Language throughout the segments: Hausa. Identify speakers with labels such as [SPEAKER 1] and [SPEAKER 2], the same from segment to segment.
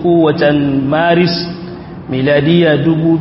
[SPEAKER 1] uku watan maris miladiya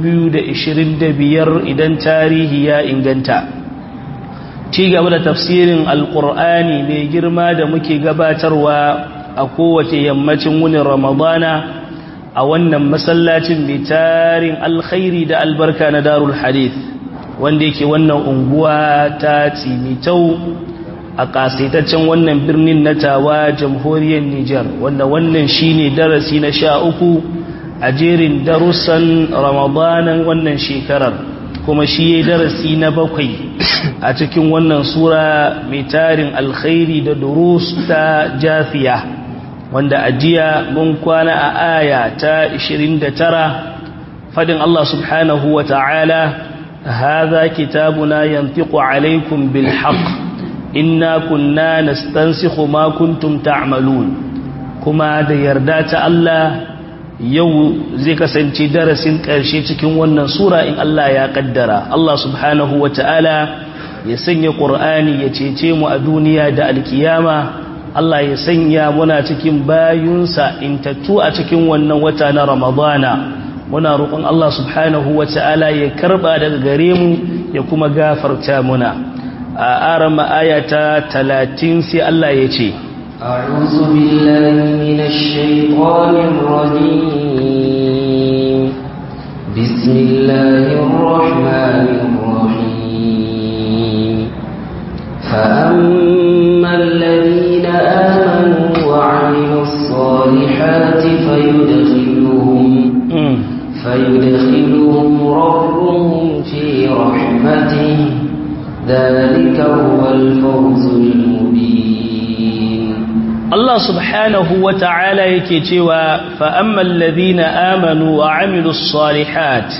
[SPEAKER 1] 2025 idan tarihi ya inganta ci gaba da tafsirin alkur'ani mai girma da muke gabatarwa a kowace yammacin wunin ramadana a wannan masallacin mai tarin alkhairi da albarka na darul hadith wanda yake wannan unguwa ta tsimitau a kasaitaccen wannan birnin na tawa jamhuriyar Nijar wanda wannan shine darasi na sha uku a jerin darussan ramadanan wannan shekarar kuma shi ya darasi na bakwai a cikin wannan sura mai tarin alkhairi da durus ta jafiya wanda ajiya mun kwana a aya ta 29 fadin Allah subhanahu wa ta'ala hadha kitabuna yantiqu alaykum bil haqq inna kunna nastansikhu ma kuntum ta'malun kuma da yarda ta Allah yau zai kasance darasin ƙarshe cikin wannan sura in Allah ya kaddara Allah subhanahu ta'ala ya sanya Qur'ani ya cece mu a duniya da alkiyama Allah ya sanya muna cikin bayunsa intattu a cikin wannan wata na Ramadana muna roƙon Allah subhanahu ta'ala ya karba daga gare mu ya kuma gafarta muna a arama ayata 30 sai Allah ya ce
[SPEAKER 2] أعوذ بالله من الشيطان الرجيم بسم الله الرحمن الرحيم فأما الذين آمنوا وعملوا الصالحات فيدخلهم فيدخلهم ربهم في رحمته ذلك هو الفوز المبين
[SPEAKER 1] الله سبحانه وتعالى يكتوى فأما الذين آمنوا وعملوا الصالحات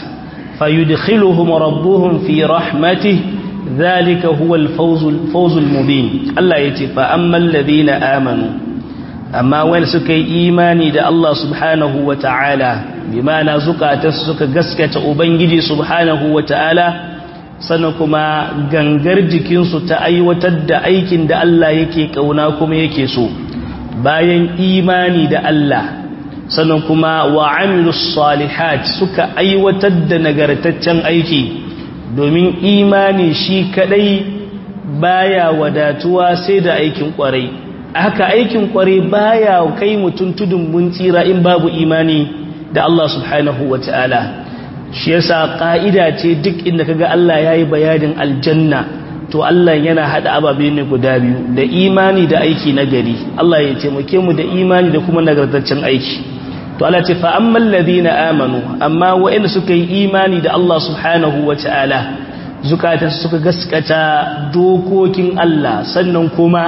[SPEAKER 1] فيدخلهم ربهم في رحمته ذلك هو الفوز الفوز المبين الله يتي فأما الذين آمنوا أما وين سكي إيماني دا الله سبحانه وتعالى بما نزكى تسك قسكة أبنجي سبحانه وتعالى sannan kuma gangar jikinsu ta aiwatar da aikin da Allah yake kauna kuma yake so bayan imani da Allah sannan kuma wa amilus salihat suka aiwatar da nagartaccen aiki domin imani shi kadai baya wadatuwa sai da aikin kwarai haka aikin kwarai baya kai mutum tudun mun tsira in babu imani da Allah subhanahu wataala shi yasa ka'ida ce duk inda kaga Allah yayi bayanin aljanna to Allah yana hada ababe ne guda biyu da imani da aiki na gari Allah ya taimake mu da imani da kuma nagartaccen aiki to Allah ce fa ammal ladina amanu amma wa'anda suka yi imani da Allah subhanahu wataala zukatan suka gaskata dokokin Allah sannan kuma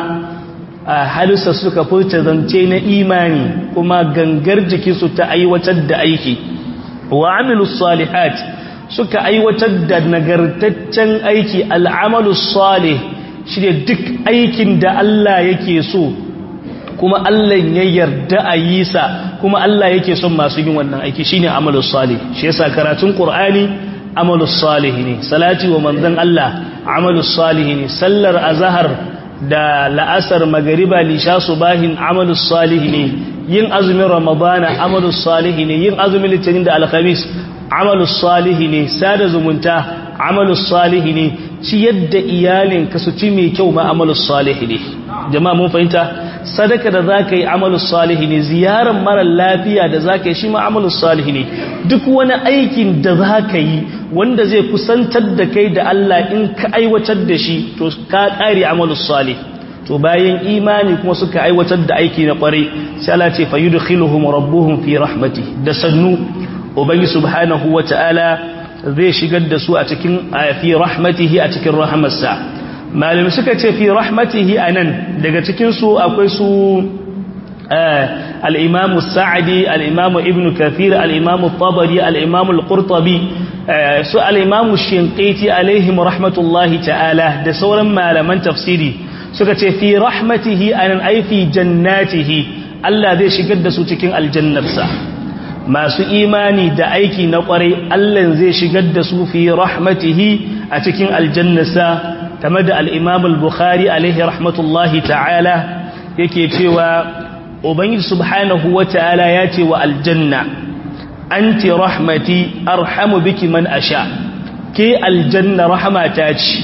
[SPEAKER 1] halisa suka furta zance na imani kuma gangar jikinsu ta aiwatar da aiki wa amilu salihat suka aiwatar da nagartaccen aiki al'amalu salih shi ne duk aikin da Allah yake so kuma Allah ya yarda a yi sa kuma Allah yake son masu yin wannan aiki shine amalu salih shi yasa karatun qur'ani amalu salih ne salati wa manzon Allah amalu salih ne sallar azhar da la'asar magariba lisha subahin amalu salih ne yin azumin ramadana amalus salihi ne yin azumin litinin da alkhamis amalus salihi ne sada zumunta amalus salihi ne ci yadda iyalin ka su ci mai kyau ma amalus salihi ne jama'a mun fahimta sadaka da zaka yi amalus salihi ne ziyarar mara lafiya da zaka yi shi ma amalus salihi ne duk wani aikin da zaka yi wanda zai kusantar da kai da Allah in ka aiwatar da shi to ka kare amalus salihi to bayan imani kuma suka aiwatar da aiki na kwarai sai Allah ce fayudkhiluhum rabbuhum fi rahmati da sannu ubangi subhanahu wataala zai shigar da su a cikin fi rahmatihi a cikin rahmarsa malami suka ce fi rahmatihi anan daga cikin su akwai su al-imam sa'di al-imam ibn kathir al-imam tabari al-imam al-qurtubi su al-imam shinqiti alaihim rahmatullahi ta'ala da sauran malaman tafsiri suka ce fi rahmatihi anan ai fi jannatihi Allah zai shigar da su cikin aljannarsa masu imani da aiki na kwarai Allah zai shigar da su fi rahmatihi a cikin aljannarsa kama da al-Imam al-Bukhari alaihi rahmatullahi ta'ala yake cewa ubangiji subhanahu wata'ala ya ce wa aljanna anti rahmati arhamu biki man asha ke aljanna rahmata ce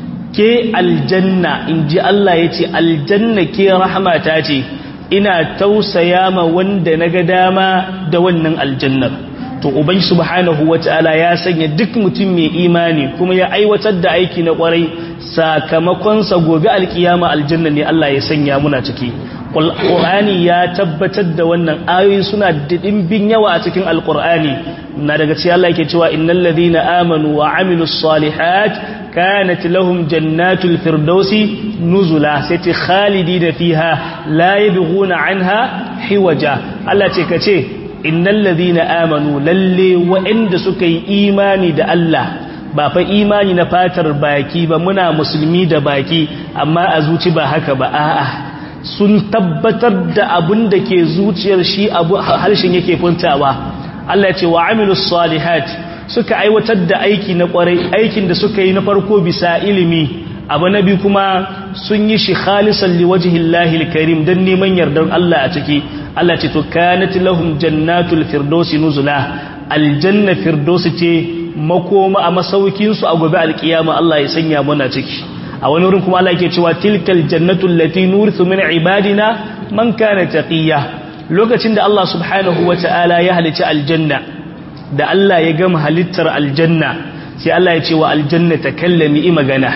[SPEAKER 1] ke aljanna inji Allah ya ce aljanna ke rahmata ce ina tausaya ma wanda naga dama da wannan aljannar to ubangi subhanahu wata'ala ya sanya duk mutum mai imani kuma ya aiwatar da aiki na kwarai sakamakonsa gobe alkiyama aljanna ne Allah ya sanya muna ciki Qur'ani ya tabbatar da wannan ayoyi suna da dimbin yawa a cikin alqur'ani na daga cikin Allah yake cewa innal ladina amanu wa amilus salihat kanat lahum jannatul firdausi nuzula sai ce khalidina fiha la yabghuna anha hiwaja Allah ce kace innal ladina amanu lalle wa'anda suka yi imani da Allah ba fa imani na fatar baki ba muna musulmi da baki amma a zuci ba haka ba a'a sun tabbatar da abin da ke zuciyar shi abu harshen yake funtawa Allah ya ce wa amilus salihat suka aiwatar da aiki na kwarai aikin da suka yi na farko bisa ilimi abu na biyu kuma sun yi shi khalisan liwajhillahi alkarim dan neman yardar Allah a ciki Allah ce to kanat lahum jannatul firdausi nuzula aljanna firdausi ce makoma a masaukin su a gobe alkiyama Allah ya sanya muna ciki a wani wurin kuma Allah yake cewa tilkal jannatul lati nurithu min ibadina man kana taqiya lokacin da Allah subhanahu wataala ya halitta aljanna da Allah ya gama halittar aljanna sai Allah ya ce wa aljanna takallami i magana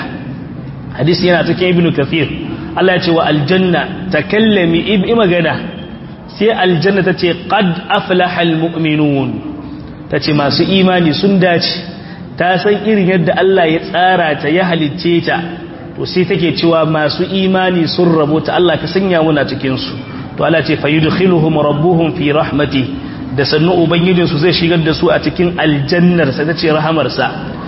[SPEAKER 1] hadisi yana cikin ibnu kathir Allah ya ce wa aljanna takallami i magana sai aljanna ta ce qad aflahal mu'minun ta ce masu imani sun dace ta san irin yadda Allah ya tsara ta ya halicce ta to sai take cewa masu imani sun rabo ta Allah ka sanya muna cikin su to Allah ce fayudkhiluhum rabbuhum fi rahmati da sannu ubangijin su zai shigar da su a cikin aljannar sa tace rahamar sa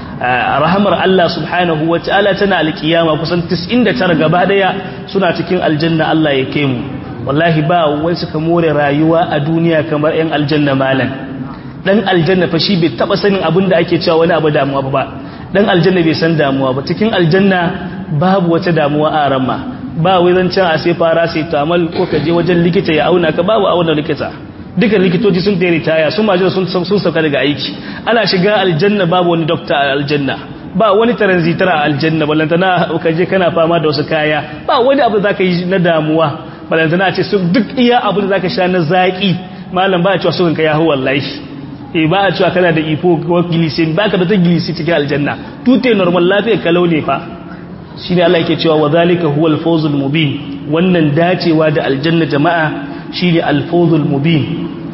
[SPEAKER 1] rahamar Allah subhanahu wataala tana alkiyama kusan 99 gaba daya suna cikin aljanna Allah ya kai mu wallahi ba wai suka more rayuwa a duniya kamar yan aljanna malan dan aljanna fa shi bai taba sanin abin da ake cewa wani abu damuwa ba dan aljanna bai san damuwa ba cikin aljanna babu wata damuwa a ramma ba wai zan can a sai fara sai tamal ko ka je wajen likita ya auna ka babu auna likita duka likitoci sun da ritaya sun majina sun sun sauka daga aiki ana shiga aljanna babu wani doctor a aljanna ba wani transitor a aljanna ballantana ka je kana fama da wasu kaya ba wani abu da zaka yi na damuwa balantana ce su duk iya abu da zaka sha na zaki malam ba a cewa sukan ka yahu wallahi eh ba a cewa kana da ifo ko glycerin ba ka da ta glycerin cikin aljanna tute normal lafiya kalau ne fa shine Allah yake cewa wa zalika huwal fawzul mubin wannan dacewa da aljanna jama'a shine al fawzul mubin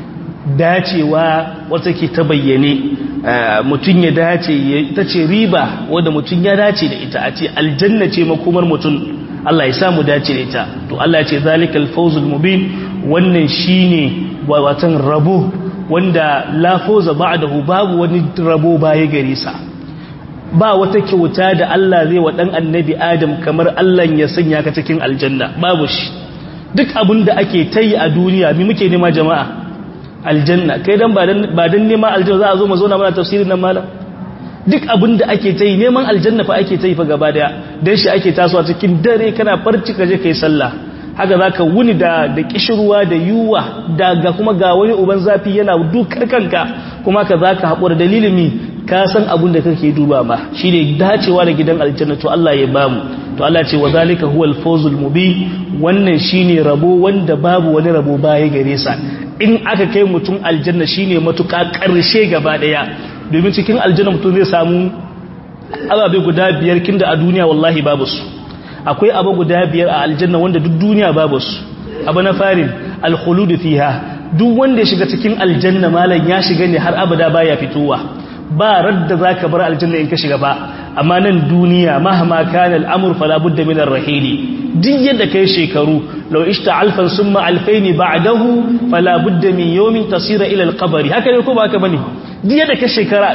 [SPEAKER 1] dacewa wata ke ta bayyane mutun ya dace ita ce riba wanda mutun ya dace da ita a ce aljanna ce makomar mutun Allah ya samu dace da ita to Allah ya ce zalikal fawzul mubin wannan shine watan rabo wanda la fawza ba'dahu babu wani rabo baya gare sa ba wata kyauta da Allah zai wa dan annabi Adam kamar Allah ya sanya ka cikin aljanna babu shi duk abin da ake tayi a duniya mi muke nema jama'a aljanna kai dan ba dan ba dan nema aljanna za a zo mu zo na mana tafsirin nan malam duk abin da ake ta yi neman aljanna fa ake ta yi fa gaba daya don shi ake tasowa cikin dare kana farci kaje kai sallah haka za ka wuni da da kishirwa da yuwa daga kuma ga wani uban zafi yana dukar kanka kuma ka za ka haƙura dalilin mi ka san abin da kake duba ma shi ne dacewa da gidan aljanna to Allah ya bamu to Allah ce wa zalika huwal fawzul mubin wannan shine rabo wanda babu wani rabo baya gare sa in aka kai mutum aljanna shine matuƙa ƙarshe gaba daya domin cikin aljanna mutum zai samu ababe guda biyar kinda a duniya wallahi babu su akwai abu guda biyar a aljanna wanda duk duniya babu su abu na farin alkhuludu fiha duk wanda ya shiga cikin aljanna malam ya shiga ne har abada baya fitowa ba radda zaka bar aljanna in ka shiga ba amma nan duniya mahama kana al'amur fala budda min ar-rahili duk yadda kai shekaru law ishta alfan summa alfayn ba'dahu fala budda min yawmin tasira ila al-qabr haka ne ko ba haka bane duk yadda ka shekara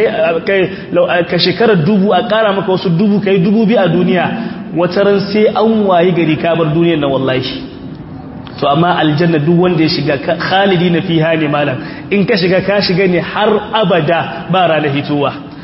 [SPEAKER 1] ka shekara dubu a kara maka wasu dubu kai dubu bi a duniya wataran sai an wayi gari ka bar duniyar nan wallahi to amma aljanna duk wanda ya shiga khalidi na fiha ne malam in ka shiga ka shiga ne har abada ba ranar hitowa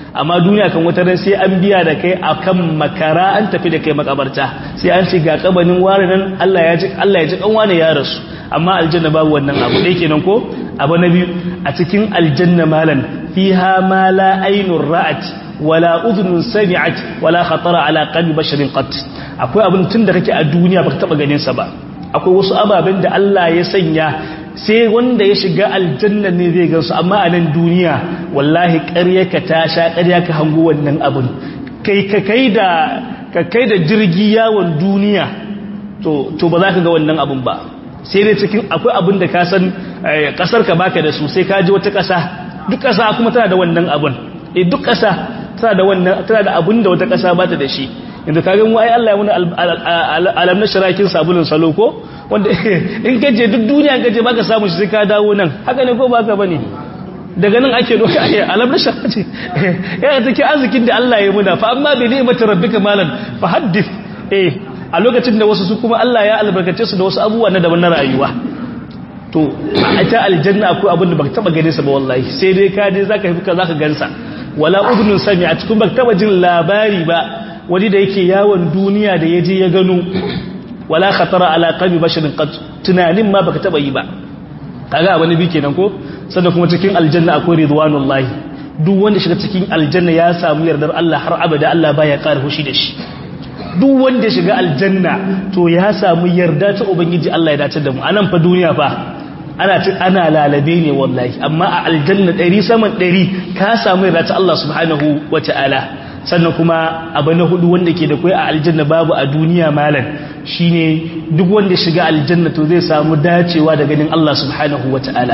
[SPEAKER 1] amma duniya kan wata ran sai an biya da kai akan makara an tafi da kai makabarta sai an ce ga kabanin ware nan Allah ya ji Allah ya ji kan wani ya rasu amma aljanna babu wannan abu dai kenan ko abu na biyu a cikin aljanna malan fiha ma la aynur ra'at wala udhunun sami'at wala khatara ala qalbi basharin qat akwai abin tun da kake a duniya baka taba ganin sa ba akwai wasu ababen da Allah ya sanya sai wanda ya shiga aljanna ne zai gansu amma a nan duniya wallahi ƙarya ka ta sha ƙarya ka hango wannan abin kai ka kai da ka kai da jirgi yawon duniya to to ba za ka ga wannan abin ba sai dai cikin akwai abin da ka san kasar ka baka da su sai ka ji wata ƙasa duk ƙasa kuma tana da wannan abin eh duk ƙasa tana da wannan tana da abin da wata ƙasa ba ta da shi inda ka gan wai Allah ya muna alam na shirakin sabulun salo ko wanda in gaje duk duniya gaje baka samu shi sai ka dawo nan haka ne ko baka bane daga nan ake doka ayi alam na shirakin yana take arzikin da Allah ya muna fa amma bi ni'mati rabbika malan fa haddith eh a lokacin da wasu su kuma Allah ya albarkace su da wasu abubuwa na daban na rayuwa to a ta aljanna akwai abin da baka taba ganin sa ba wallahi sai dai ka je zaka fi ka zaka gansa wala udnun sami a cikin baka taba jin labari ba wani da yake yawon duniya da ya je ya gano wala khatara ala qalbi basharin qad tunanin ma baka taba yi ba kaga abin bi kenan ko sannan kuma cikin aljanna akwai ridwanullahi duk wanda shiga cikin aljanna ya samu yardar Allah har abada Allah baya ƙara hushi da shi duk wanda shiga aljanna to ya samu yarda ta ubangiji Allah ya dace da mu anan fa duniya fa ana ci ana lalabe ne wallahi amma a aljanna 100 saman 100 ka samu yarda ta Allah subhanahu wataala sannan kuma abu na hudu wanda ke da kai a aljanna babu a duniya malam shine duk wanda shiga aljanna to zai samu dacewa da ganin Allah subhanahu wataala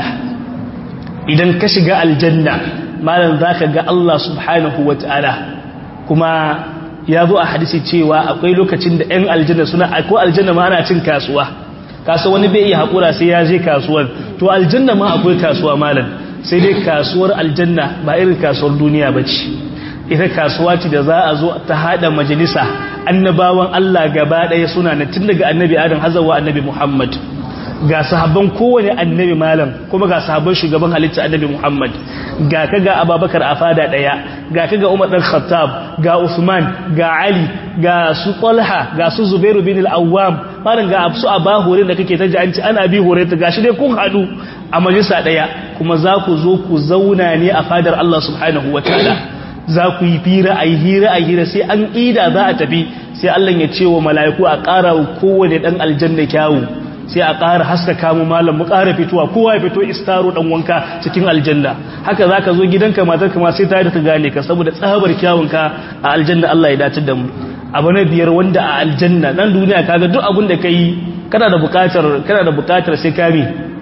[SPEAKER 1] idan ka shiga aljanna malam zaka ga Allah subhanahu wataala kuma ya zo a hadisi cewa akwai lokacin da 'yan aljanna suna akwai aljanna ma ana cin kasuwa kasuwa wani bai iya haƙura sai ya je kasuwar to aljanna ma akwai kasuwa malam sai dai kasuwar aljanna ba irin kasuwar duniya ba ce ita kasuwa ce da za a zo ta haɗa majalisa annabawan Allah gaba ɗaya suna na tun daga annabi adam hazawa annabi muhammad ga sahabban kowane annabi malam kuma ga sahabban shugaban halitta annabi Muhammad ga ka ga Abubakar a fada daya ga ka ga Umar dan Khattab ga Uthman ga Ali ga su Talha ga su Zubairu bin al-Awwam malam ga su Aba Hurairah da kake ta ji an ci ana bi Hurairah gashi dai kun hadu a majalisa daya kuma za ku zo ku zauna ne a fadar Allah subhanahu wataala za ku yi fira a yi hira a hira sai an ida za a tafi sai Allah ya ce wa mala'iku a ƙara kowane ɗan aljanna kyawu sai a ƙara haskaka mu malam mu ƙara fitowa kowa ya fito istaro dan wanka cikin aljanna haka zaka zo gidanka matar ka ma sai ta ta gane ka saboda tsabar kyawunka a aljanna Allah ya dace da mu abu na biyar wanda a aljanna nan duniya kaga duk abin da kai kana da buƙatar kana da buƙatar sai kame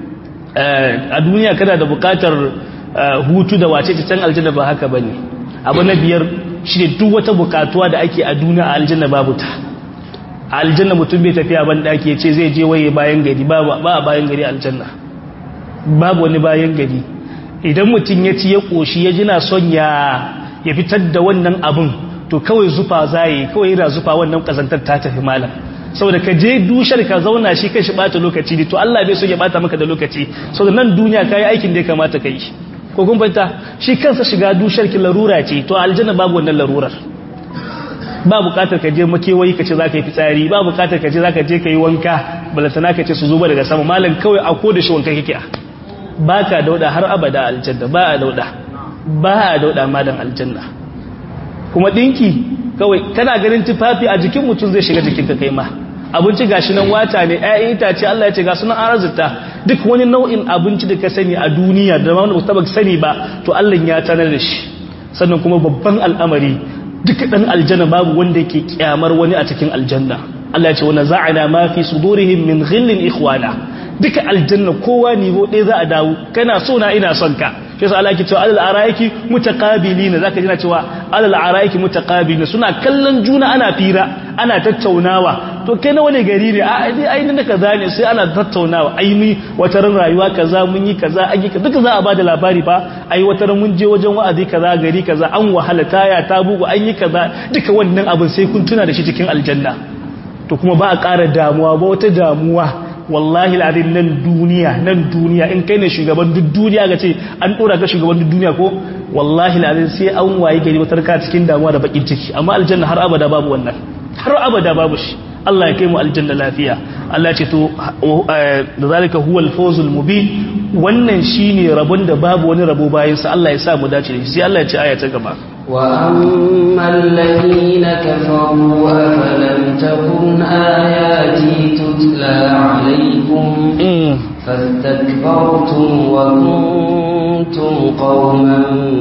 [SPEAKER 1] a duniya kana da buƙatar hutu da wace can aljanna ba haka bane abu na biyar shine duk wata buƙatuwa da ake a duniya a aljanna babu ta a aljanna mutum bai tafiya ban daki ya ce zai je waye bayan gari ba a bayan gari aljanna babu wani bayan gari idan mutum ya ci ya koshi ya jina son ya ya fitar da wannan abun to kawai zufa zai kawai yana zufa wannan kazantar ta tafi malam saboda ka je dushar ka zauna shi kai shi bata lokaci ne to Allah bai so ya bata maka da lokaci saboda nan duniya kai aikin da ya kamata kai ko kun fahimta shi kansa shiga dushar ki larura ce to aljanna babu wannan larurar ba bukatar ka je makewayi ka ce za ka yi fitsari ba bukatar ka ce za ka je ka yi wanka balatana ka ce su zuba daga sama malam kawai a ko da shi wanka kike ba ka dauda har abada aljanna ba a dauda ba a dauda malam aljanna kuma dinki kawai kana ganin tufafi a jikin mutum zai shiga jikin ka kai ma abinci gashi nan wata ne ƴaƴan itace Allah ya ce ga sunan arzita duk wani nau'in abinci da ka sani a duniya da wanda ba taba sani ba to Allah ya tanar da shi sannan kuma babban al'amari duka dan aljanna babu wanda yake kyamar wani a cikin aljanna Allah ya ce wa za'ana ma fi sudurihim min ghillin ikhwana duka aljanna kowa nivo ɗaya za a dawo kana so na ina son ka shi yasa Allah yake cewa alal araiki mutaqabilina zaka ji na cewa alal araiki mutaqabilina suna kallon juna ana fira ana tattaunawa to kai na wani gari ne a ai ai ne kaza ne sai ana tattaunawa ai ni wata ran rayuwa kaza mun yi kaza an yi duka za a bada labari fa ai wata ran mun je wajen wa'azi kaza gari kaza an wahala taya ta bugu an yi kaza duka wannan abin sai kun tuna da shi cikin aljanna to kuma ba a ƙara damuwa ba wata damuwa wallahi al'adin nan duniya nan duniya in kai ne shugaban duk duniya ga ce an dora ka shugaban duk duniya ko wallahi al'adin sai an waye gari wata ka cikin damuwa da bakin ciki amma aljanna har abada babu wannan har abada babu shi Allah ya kai mu aljanna lafiya Allah ya ce to da zalika huwal fawzul mubin wannan shine rabon da babu wani rabo bayan sa Allah ya sa mu dace da shi sai Allah ya ce aya ta gaba
[SPEAKER 2] وأما الذين كفروا أفلم تكن آياتي تتلى عليكم فاستكبرتم وكنتم قوما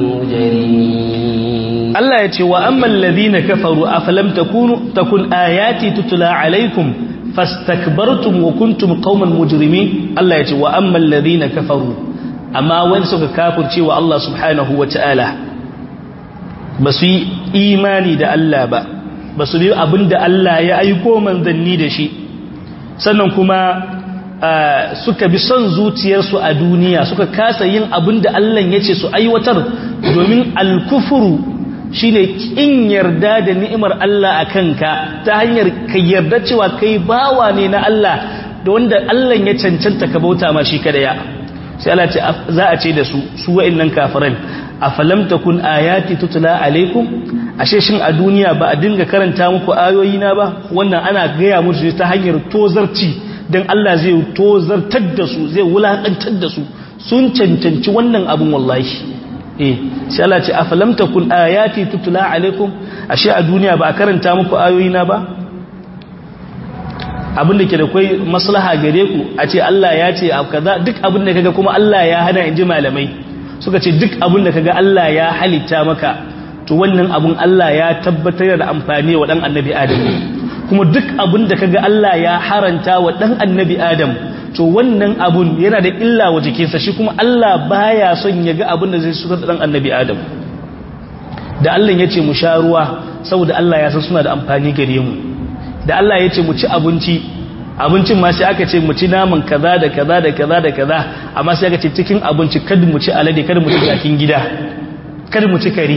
[SPEAKER 2] مجرمين
[SPEAKER 1] الله يتي وأما الذين كفروا أفلم تكونوا تكن آياتي تتلى عليكم فاستكبرتم وكنتم قوما مجرمين الله يتي وأما الذين كفروا أما وانسك كافر شيء الله سبحانه وتعالى ba su yi imani da Allah ba ba su yi abin da Allah ya aiko manzanni da shi sannan kuma suka bi son zuciyarsu a duniya suka kasa yin abin da Allah ya ce su aiwatar domin alkufuru shine kin yarda da ni'imar Allah a kanka ta hanyar ka yarda cewa kai bawa ne na Allah da wanda Allah ya cancanta ka bauta ma shi kadaya sai Allah ce za a ce da su su wa'annan kafiran afalam takun ayati tutla alaikum ashe shin a duniya ba a dinga karanta muku ayoyi na ba wannan ana gaya musu ta hanyar tozarci dan Allah zai tozartar da su zai wulakantar da su sun cancanci wannan abun wallahi eh sai Allah ce afalam takun ayati tutla alaikum ashe a duniya ba a karanta muku ayoyi na ba abin da ke da kai maslaha gare ku a ce Allah ya ce kaza duk abin da kaga kuma Allah ya hana in ji malamai suka ce duk abin da kaga Allah ya halitta maka to wannan abun Allah ya tabbatar da amfani wa dan annabi Adam kuma duk abin da kaga Allah ya haranta wa dan annabi Adam to wannan abun yana da illa wa jikinsa shi kuma Allah baya son ya ga abin da zai suka dan annabi Adam da Allah ya ce mu sha ruwa saboda Allah ya san suna da amfani gare mu da Allah ya ce mu ci abinci abincin ma sai aka ce mu ci naman kaza da kaza da kaza da kaza amma sai aka ce cikin abinci kada mu ci alade kada mu ci cikin gida kada mu ci kare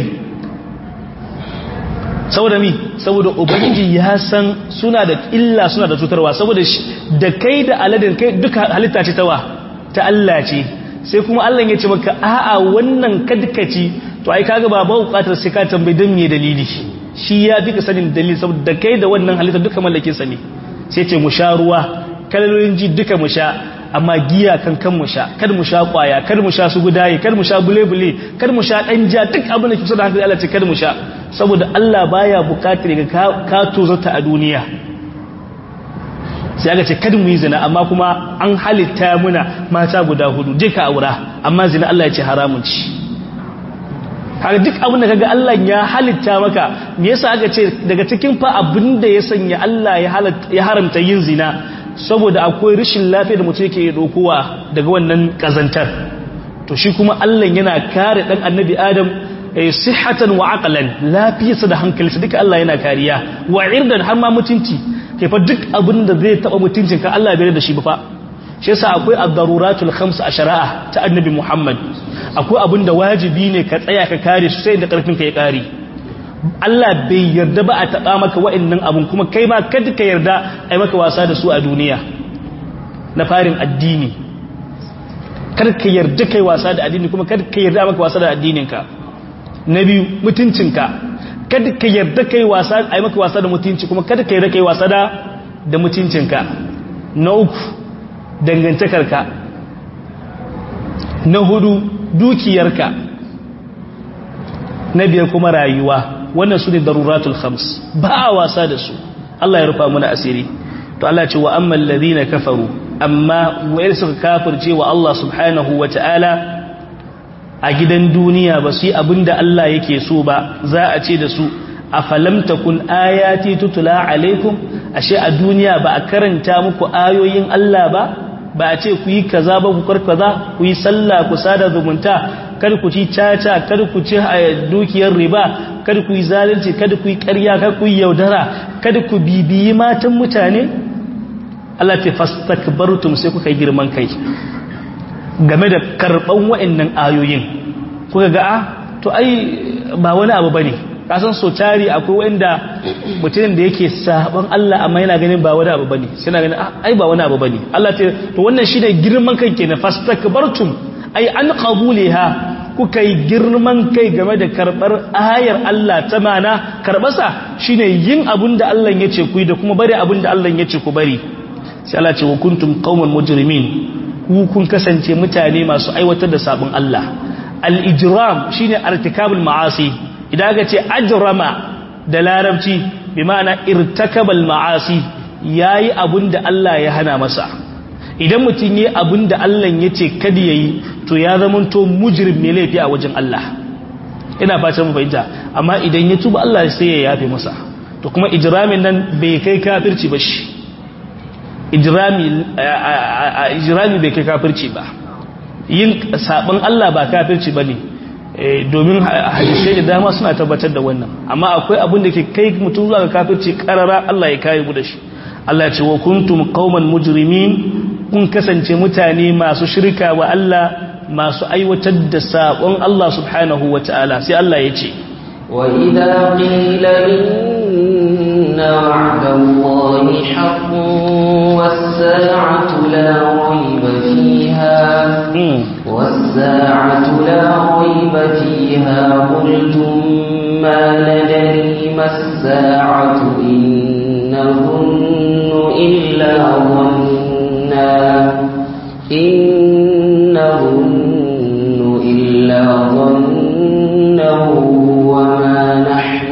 [SPEAKER 1] saboda mi saboda ubangiji ya san suna da illa suna da cutarwa saboda da kai da aladin kai duka halitta ce tawa ta Allah ce sai kuma Allah ya ce maka a'a wannan kadkaci to ai kaga ba ba bukatar sai ka tambayi dan me dalili shi ya fi ka sanin dalili saboda da kai da wannan halitta duka mallakin sa ne sai ce mu sha ruwa kalolin ji duka mu sha amma giya kan kan mu sha kar mu sha kwaya kar mu sha su gudaye kar mu sha bulebule kar mu sha danja duk abin da ke da hankali Allah ce kar mu sha saboda Allah baya bukatar ga ka tozarta a duniya sai aka ce kada mu yi zina amma kuma an halitta muna mata guda hudu je ka aura amma zina Allah ya ce haramun ci haka duk abin da kaga Allah ya halitta maka me yasa aka ce daga cikin fa abin da ya sanya Allah ya haramta yin zina saboda akwai rashin lafiya da mutum yake dokowa daga wannan kazantar to shi kuma Allah yana kare dan annabi Adam sihhatan wa aqlan lafiyarsa da hankalinsa duka Allah yana kariya wa irdan har ma mutunci ke fa duk abin da zai taba mutuncin ka Allah bai da shi ba fa shi yasa akwai ad-daruratul khams a shari'a ta annabi Muhammad akwai abin da wajibi ne ka tsaya ka kare su sai da karfin ka ya kare Allah bai yarda ba a taɓa maka wa'annan abun kuma kai ma kada ka yarda a yi maka wasa da su a duniya na farin addini kada ka yarda kai wasa da addini kuma kada ka yarda maka wasa da addininka na biyu mutuncinka kada ka yarda kai wasa a yi maka wasa da mutunci kuma kada ka yarda kai wasa da da mutuncinka na uku dangantakarka na hudu dukiyarka na biyar kuma rayuwa wannan su ne daruratul khams ba a wasa da su Allah ya rufa muna asiri to Allah ce wa amman ladina kafaru amma wayar suka kafirce wa Allah subhanahu wa ta'ala a gidan duniya ba su yi abinda Allah yake so ba za a ce da su afalam takun ayati tutula alaikum ashe a duniya ba a karanta muku ayoyin Allah ba ba a ce ku yi kaza ba ku karkaza ku yi sallah ku sada zumunta kar ku ci caca kar ku ci dukiyar riba kar ku yi zalunci kar ku yi ƙarya kar ku yi yaudara kar ku bibiyi matan mutane Allah ta fastakbartum sai kuka yi girman kai game da karban wa'annan ayoyin kuka ga to ai ba wani abu bane kasan so tari akwai wanda mutumin da yake saban Allah amma yana ganin ba wani abu bane sai na ganin ai ba wani abu bane Allah ce to wannan shine girman kai kenan fastakbartum ai an qabuliha kuka yi girman kai game da karbar ayar Allah ta mana karbasa shine yin abun da Allah ya ce ku da kuma bari abun da Allah ya ce ku bari sai Allah ce wa kuntum qauman mujrimin ku kun kasance mutane masu aiwatar da sabon Allah al-ijram shine artikabul ma'asi idan aka ce ajrama da larabci bi ma'ana irtakabal ma'asi yayi abinda Allah ya hana masa idan mutum yi abinda Allah ya ce kada yayi to ya zamanto mujrim mai laifi a wajen Allah ina fatan mu fahimta amma idan ya tuba Allah sai ya yafe masa to kuma ijramin nan bai kai kafirci ba shi ijirami bai kai kafirci ba yin sabon Allah ba kafirci ba ne domin hadisai da dama suna tabbatar da wannan amma akwai abin da ke kai mutum zuwa ga kafirci karara Allah ya kayi da shi Allah ce wa kuntum qauman mujrimin kun kasance mutane masu shirka wa Allah masu aiwatar da sabon Allah subhanahu wataala sai Allah ya ce
[SPEAKER 2] وإذا قيل إن وعد الله حق والساعة لا ريب فيها والساعة لا ريب فيها قلتم ما ندري ما الساعة إن نظن إلا ظنا إن نظن إلا ظنا وما نحن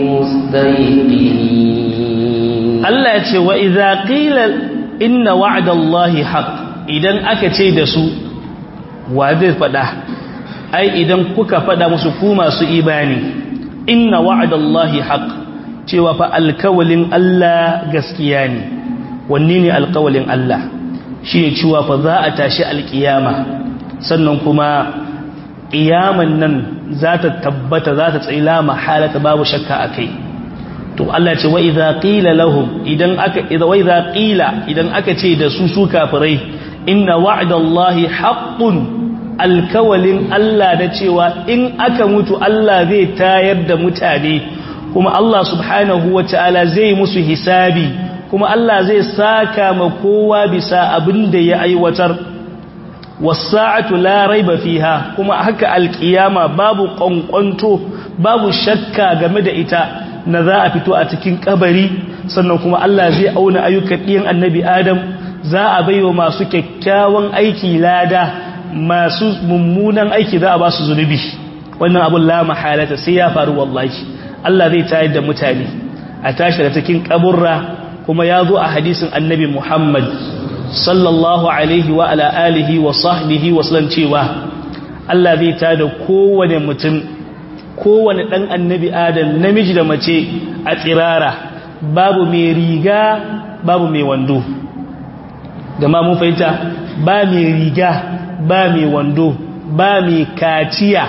[SPEAKER 2] بمستيقنين
[SPEAKER 1] Allah ya ce wa idza qila inna wa'dallahi haqq idan aka ce da su wa zai fada ai idan kuka fada musu ku masu imani inna wa'dallahi haqq cewa fa alkawalin Allah gaskiya ne wanne ne alkawalin Allah shine cewa fa za a tashi alkiyama sannan kuma ƙiyaman nan za ta tabbata za ta tsila mahalata babu shakka a kai to Allah ce wa idza qila lahum idan aka idza wa idza qila idan aka ce da su su kafirai inna wa'dallahi haqqun alkawalin Allah da cewa in aka mutu Allah zai tayar da mutane kuma Allah subhanahu wataala zai musu hisabi kuma Allah zai saka ma kowa bisa abin da ya aiwatar wasa'atu la raiba fiha kuma haka alkiyama babu kwankwanto babu shakka game da ita na za a fito a cikin kabari sannan kuma Allah zai auna ayyukan ɗiyan annabi Adam za a baiwa masu kyakkyawan aiki lada masu mummunan aiki za a ba su zunubi wannan abun la mahalata sai ya faru wallahi Allah zai tayar da mutane a tashi da cikin kaburra kuma ya zo a hadisin annabi Muhammad sallallahu alaihi wa ala alihi wa sahbihi wa sallam cewa Allah zai tada kowane mutum kowane dan annabi adam namiji da mace a tsirara babu mai riga babu mai wando gama mun fahimta ba mai riga ba mai wando ba mai kaciya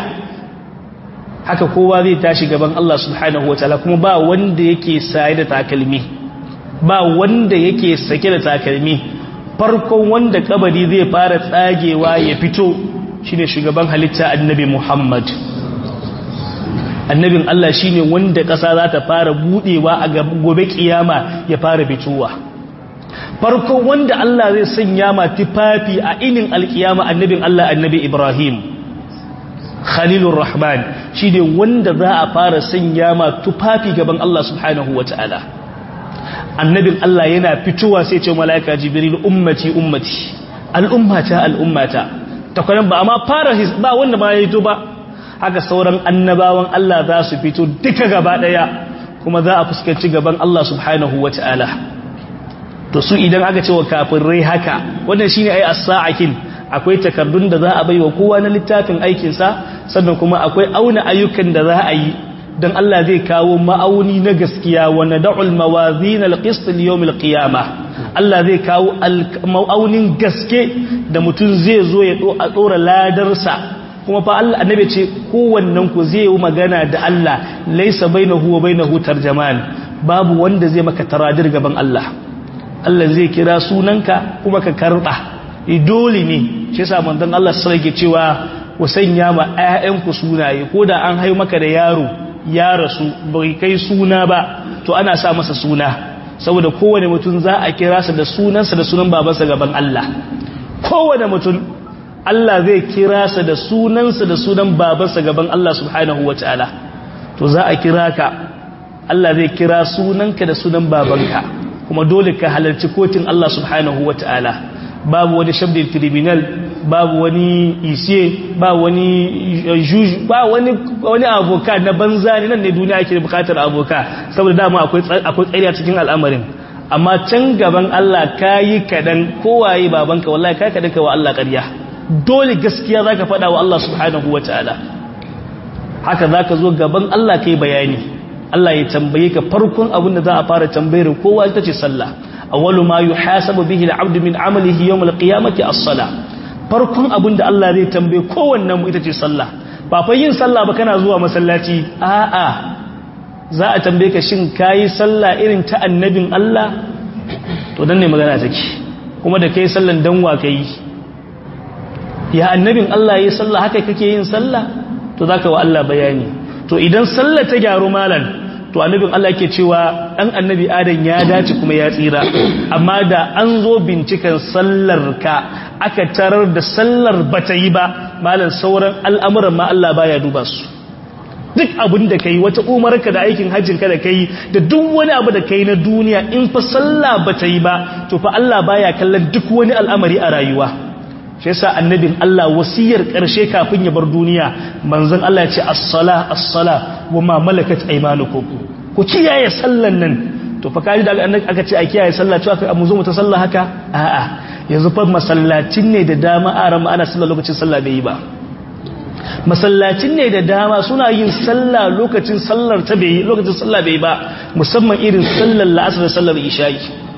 [SPEAKER 1] haka kowa zai tashi gaban Allah subhanahu wa ta'ala kuma ba wanda yake saye da takalmi ba wanda yake sake da takalmi farkon wanda kabari zai fara tsagewa ya fito shine shugaban halitta annabi Muhammad annabin Allah shine wanda ƙasa za ta fara budewa a gobe kiyama ya fara fitowa farkon wanda Allah zai sanya ma tufafi a inin alkiyama annabin Allah annabi Ibrahim Khalilur Rahman shine wanda za a fara sanya ma tufafi gaban Allah subhanahu wataala annabin Allah yana fitowa sai ce mala'ika jibril ummati ummati al'ummata al'ummata takwaran ba amma fara ba wanda ma yayi to ba haka sauran annabawan Allah za su fito duka gaba daya kuma za a fuskanci gaban Allah subhanahu wataala to su idan aka ce wa kafirai haka wannan shine ai as-sa'akin akwai takardun da za a baiwa kowa na littafin aikin sa sannan kuma akwai auna ayyukan da za a yi dan Allah zai kawo ma'auni na gaskiya wa nad'ul mawazin al-qist li-yawm al-qiyamah Allah zai kawo ma'aunin gaske da mutum zai zo ya dora ladarsa kuma fa Allah annabi ce kowannen ku zai yi magana da Allah laysa bainahu wa bainahu tarjaman babu wanda zai maka taradir gaban Allah Allah zai kira sunanka kuma ka karba dole ne shi yasa manzon Allah sai yake cewa ku sanya ma ƴaƴanku sunaye ko da an haihu maka da yaro ya rasu bai kai suna ba to ana sa masa suna saboda kowane mutum za a kira sa da sunansa da sunan babansa gaban Allah kowane mutum Allah zai kira sa da sunansa da sunan babansa gaban Allah subhanahu wataala to za a kira ka Allah zai kira sunanka da sunan babanka kuma dole ka halarci kotun Allah subhanahu wataala babu wani shabdin tribunal babu wani isiye ba wani juju ba wani wani aboka na banza ne nan ne duniya ake bukatar aboka saboda dama akwai akwai tsari a cikin al'amarin amma can gaban Allah kayi kadan kowaye babanka wallahi kai kadan kai wa Allah ƙarya dole gaskiya zaka faɗa wa Allah subhanahu wataala haka zaka zo gaban Allah kai bayani Allah ya tambaye ka farkon abin da za a fara tambayar kowa ita ce sallah awwalu ma yuhasabu bihi al-'abdu min 'amalihi yawm al-qiyamati as-salah farkon abin da Allah zai tambaye kowannen mu ita ce sallah ba fa yin sallah ba kana zuwa masallaci a'a za a tambaye ka shin kayi sallah irin ta annabin Allah to dan ne magana take kuma da kai sallan dan wa kai ya annabin Allah yayi sallah haka kake yin sallah to zaka wa Allah bayani to idan sallah ta gyaru malan to annabin Allah yake cewa dan annabi Adam ya dace kuma ya tsira amma da an zo binciken sallar ka aka tarar da sallar bata yi ba malan sauran al'amuran ma Allah baya duba su duk abin da kai wata umarka da aikin hajjin ka da kai da duk wani abu da kai na duniya in fa sallah bata yi ba to fa Allah baya kallon duk wani al'amari a rayuwa shi yasa annabin Allah wasiyar karshe kafin ya bar duniya manzon Allah ya ce as-sala as-sala wa ma malakat aymanukum ku kiyaye sallan nan to fa kaji da aka ce a kiyaye sallah cewa kai mu zo mu ta sallah haka a'a yanzu fa masallacin ne da dama arama ana sallah lokacin sallah bai yi ba masallacin ne da dama suna yin sallah lokacin sallar ta bai lokacin sallah bai ba musamman irin sallar la'asar da sallar isha'i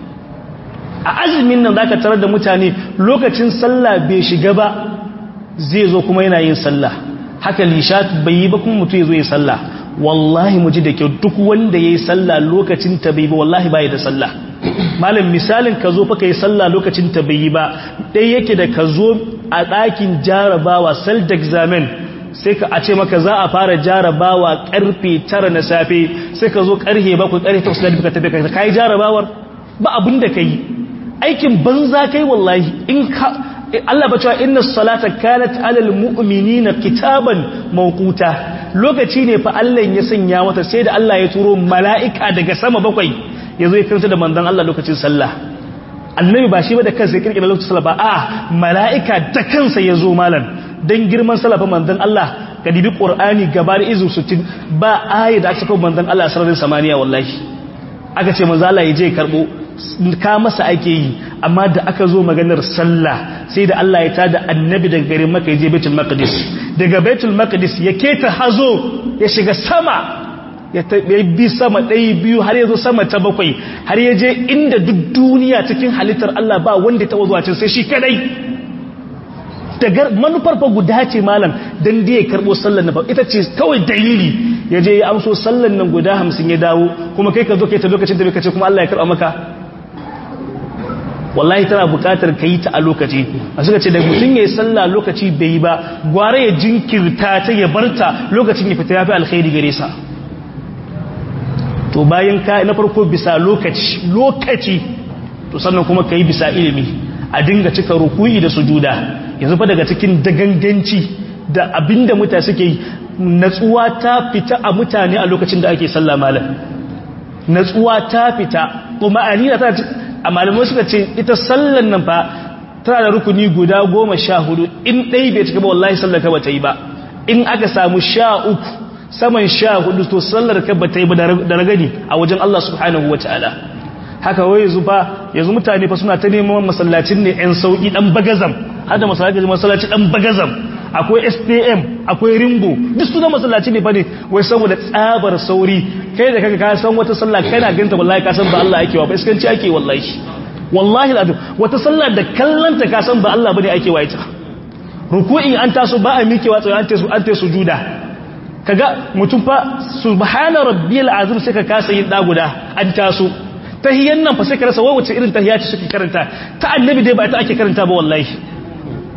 [SPEAKER 1] a azumin nan zaka tarar da mutane lokacin sallah bai shiga ba zai zo kuma yana yin sallah haka lishat bai yi ba kuma mutum ya zo yi sallah wallahi mu ji da kyau duk wanda ya yi sallah lokacin ta bai ba wallahi bai da sallah malam misalin ka zo fa ka yi sallah lokacin ta bai yi ba ɗaya yake da ka zo a ɗakin jarabawa self examen sai ka a ce maka za a fara jarabawa karfe tara na safe sai ka zo karfe bakwai karfe takwas da ka tafi ka yi jarabawar ba abin da ka yi aikin banza kai wallahi in ka Allah ba cewa inna salata kanat alal mu'minina kitaban mawquta lokaci ne fa Allah ya sanya mata sai da Allah ya turo mala'ika daga sama bakwai yazo ya karanta da manzon Allah lokacin sallah annabi ba shi ba da kansa ya kirkira lokacin sallah ba a mala'ika da kansa ya zo malam dan girman sallah fa manzon Allah ka dibi qur'ani gaba da izu 60 ba ayi da aka saka manzon Allah sararin samaniya wallahi aka ce manzon Allah ya je karbo ka masa ake yi amma da aka zo maganar sallah sai da Allah ya tada annabi daga garin Makka ya je Baitul Maqdis daga Baitul Maqdis ya keta hazo ya shiga sama ya bi sama ɗaya biyu har ya zo sama ta bakwai har ya je inda duk duniya cikin halittar Allah ba wanda ta zuwa can sai shi kadai daga manufar fa guda ce malam dan da ya karbo sallan nan ita ce kawai dalili ya je ya amso sallan nan guda hamsin ya dawo kuma kai ka zo kai ta lokacin da bai kace kuma Allah ya karba maka wallahi tana bukatar ka yi ta a lokaci a suka ce da mutum ya yi sallah lokaci bai yi ba gwara ya jinkirta ta ya barta lokacin ya fita ya fi alkhairi gare sa to bayan ka na farko bisa lokaci lokaci to sannan kuma ka yi bisa ilimi a dinga cika rukuyi da sujuda yanzu fa daga cikin daganganci da abinda mutane suke yi natsuwa ta fita a mutane a lokacin da ake sallah malam natsuwa ta fita kuma anina ta a malamai suka ce ita sallan nan fa tana da rukuni guda goma sha hudu in ɗai bai cika ba wallahi sallar ka bata yi ba in aka samu sha uku saman sha hudu to sallar ka bata yi ba da ragani a wajen Allah subhanahu wa ta'ala haka wai yanzu fa yanzu mutane fa suna ta neman masallacin ne yan sauki dan bagazam har da masallaci masallaci dan bagazam akwai SPM akwai Rimbo duk su da masallaci ne fa ne wai saboda tsabar sauri kai da kaga ka san wata sallah kana ganta wallahi ka san ba Allah yake wa ba iskanci ake wallahi wallahi alazim wata sallah da kallanta ka san ba Allah bane ake wa ita ruku'i an taso ba a mikewa tsaye an taso an taso sujuda kaga mutum fa subhana rabbiyal azim sai ka kasa yin da guda an taso tahiyyan nan fa sai ka rasa wai wace irin tahiyya ce suke karanta ta annabi dai ba ita ake karanta ba wallahi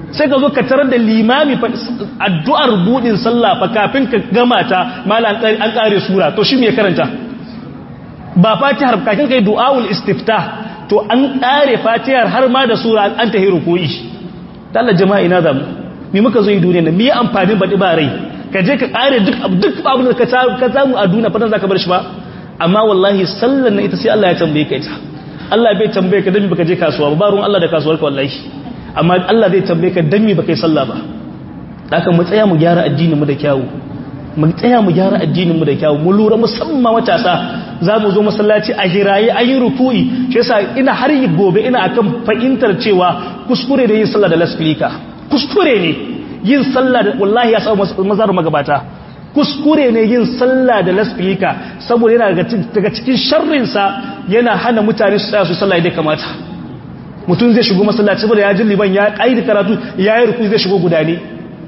[SPEAKER 1] sai ka zo ka tarar da limami addu'ar budin sallah fa kafin ka gama ta mala an kare sura to shi me karanta ba fatihar kafin kai du'aul istiftah to an kare fatihar har ma da sura an tahi ruku'i Allah jama'a ina zamu me muka zo yi duniya ne me amfani baɗi ba rai ka je ka kare duk duk abin da ka samu a duniya fatan zaka bar shi ba amma wallahi sallan na ita sai Allah ya tambaye ka ita Allah bai tambaye ka dan baka je kasuwa ba ruwan Allah da kasuwarka wallahi amma Allah zai tambaye ka dan me baka yi sallah ba haka mu tsaya mu gyara addinin mu da kyawu mu tsaya mu gyara addinin mu da kyawu mu lura musamman matasa za mu zo masallaci a hiraye ayi ruku'i shi yasa ina har yi gobe ina akan fahimtar cewa kuskure da yin sallah da lasfika kuskure ne yin sallah da wallahi ya samu mazar magabata kuskure ne yin sallah da lasfika saboda yana daga cikin sharrinsa yana hana mutane su tsaya su sallah da kamata mutum zai shigo masallaci saboda ya ji liban ya kaidi karatu ya yi ruku zai shigo guda ne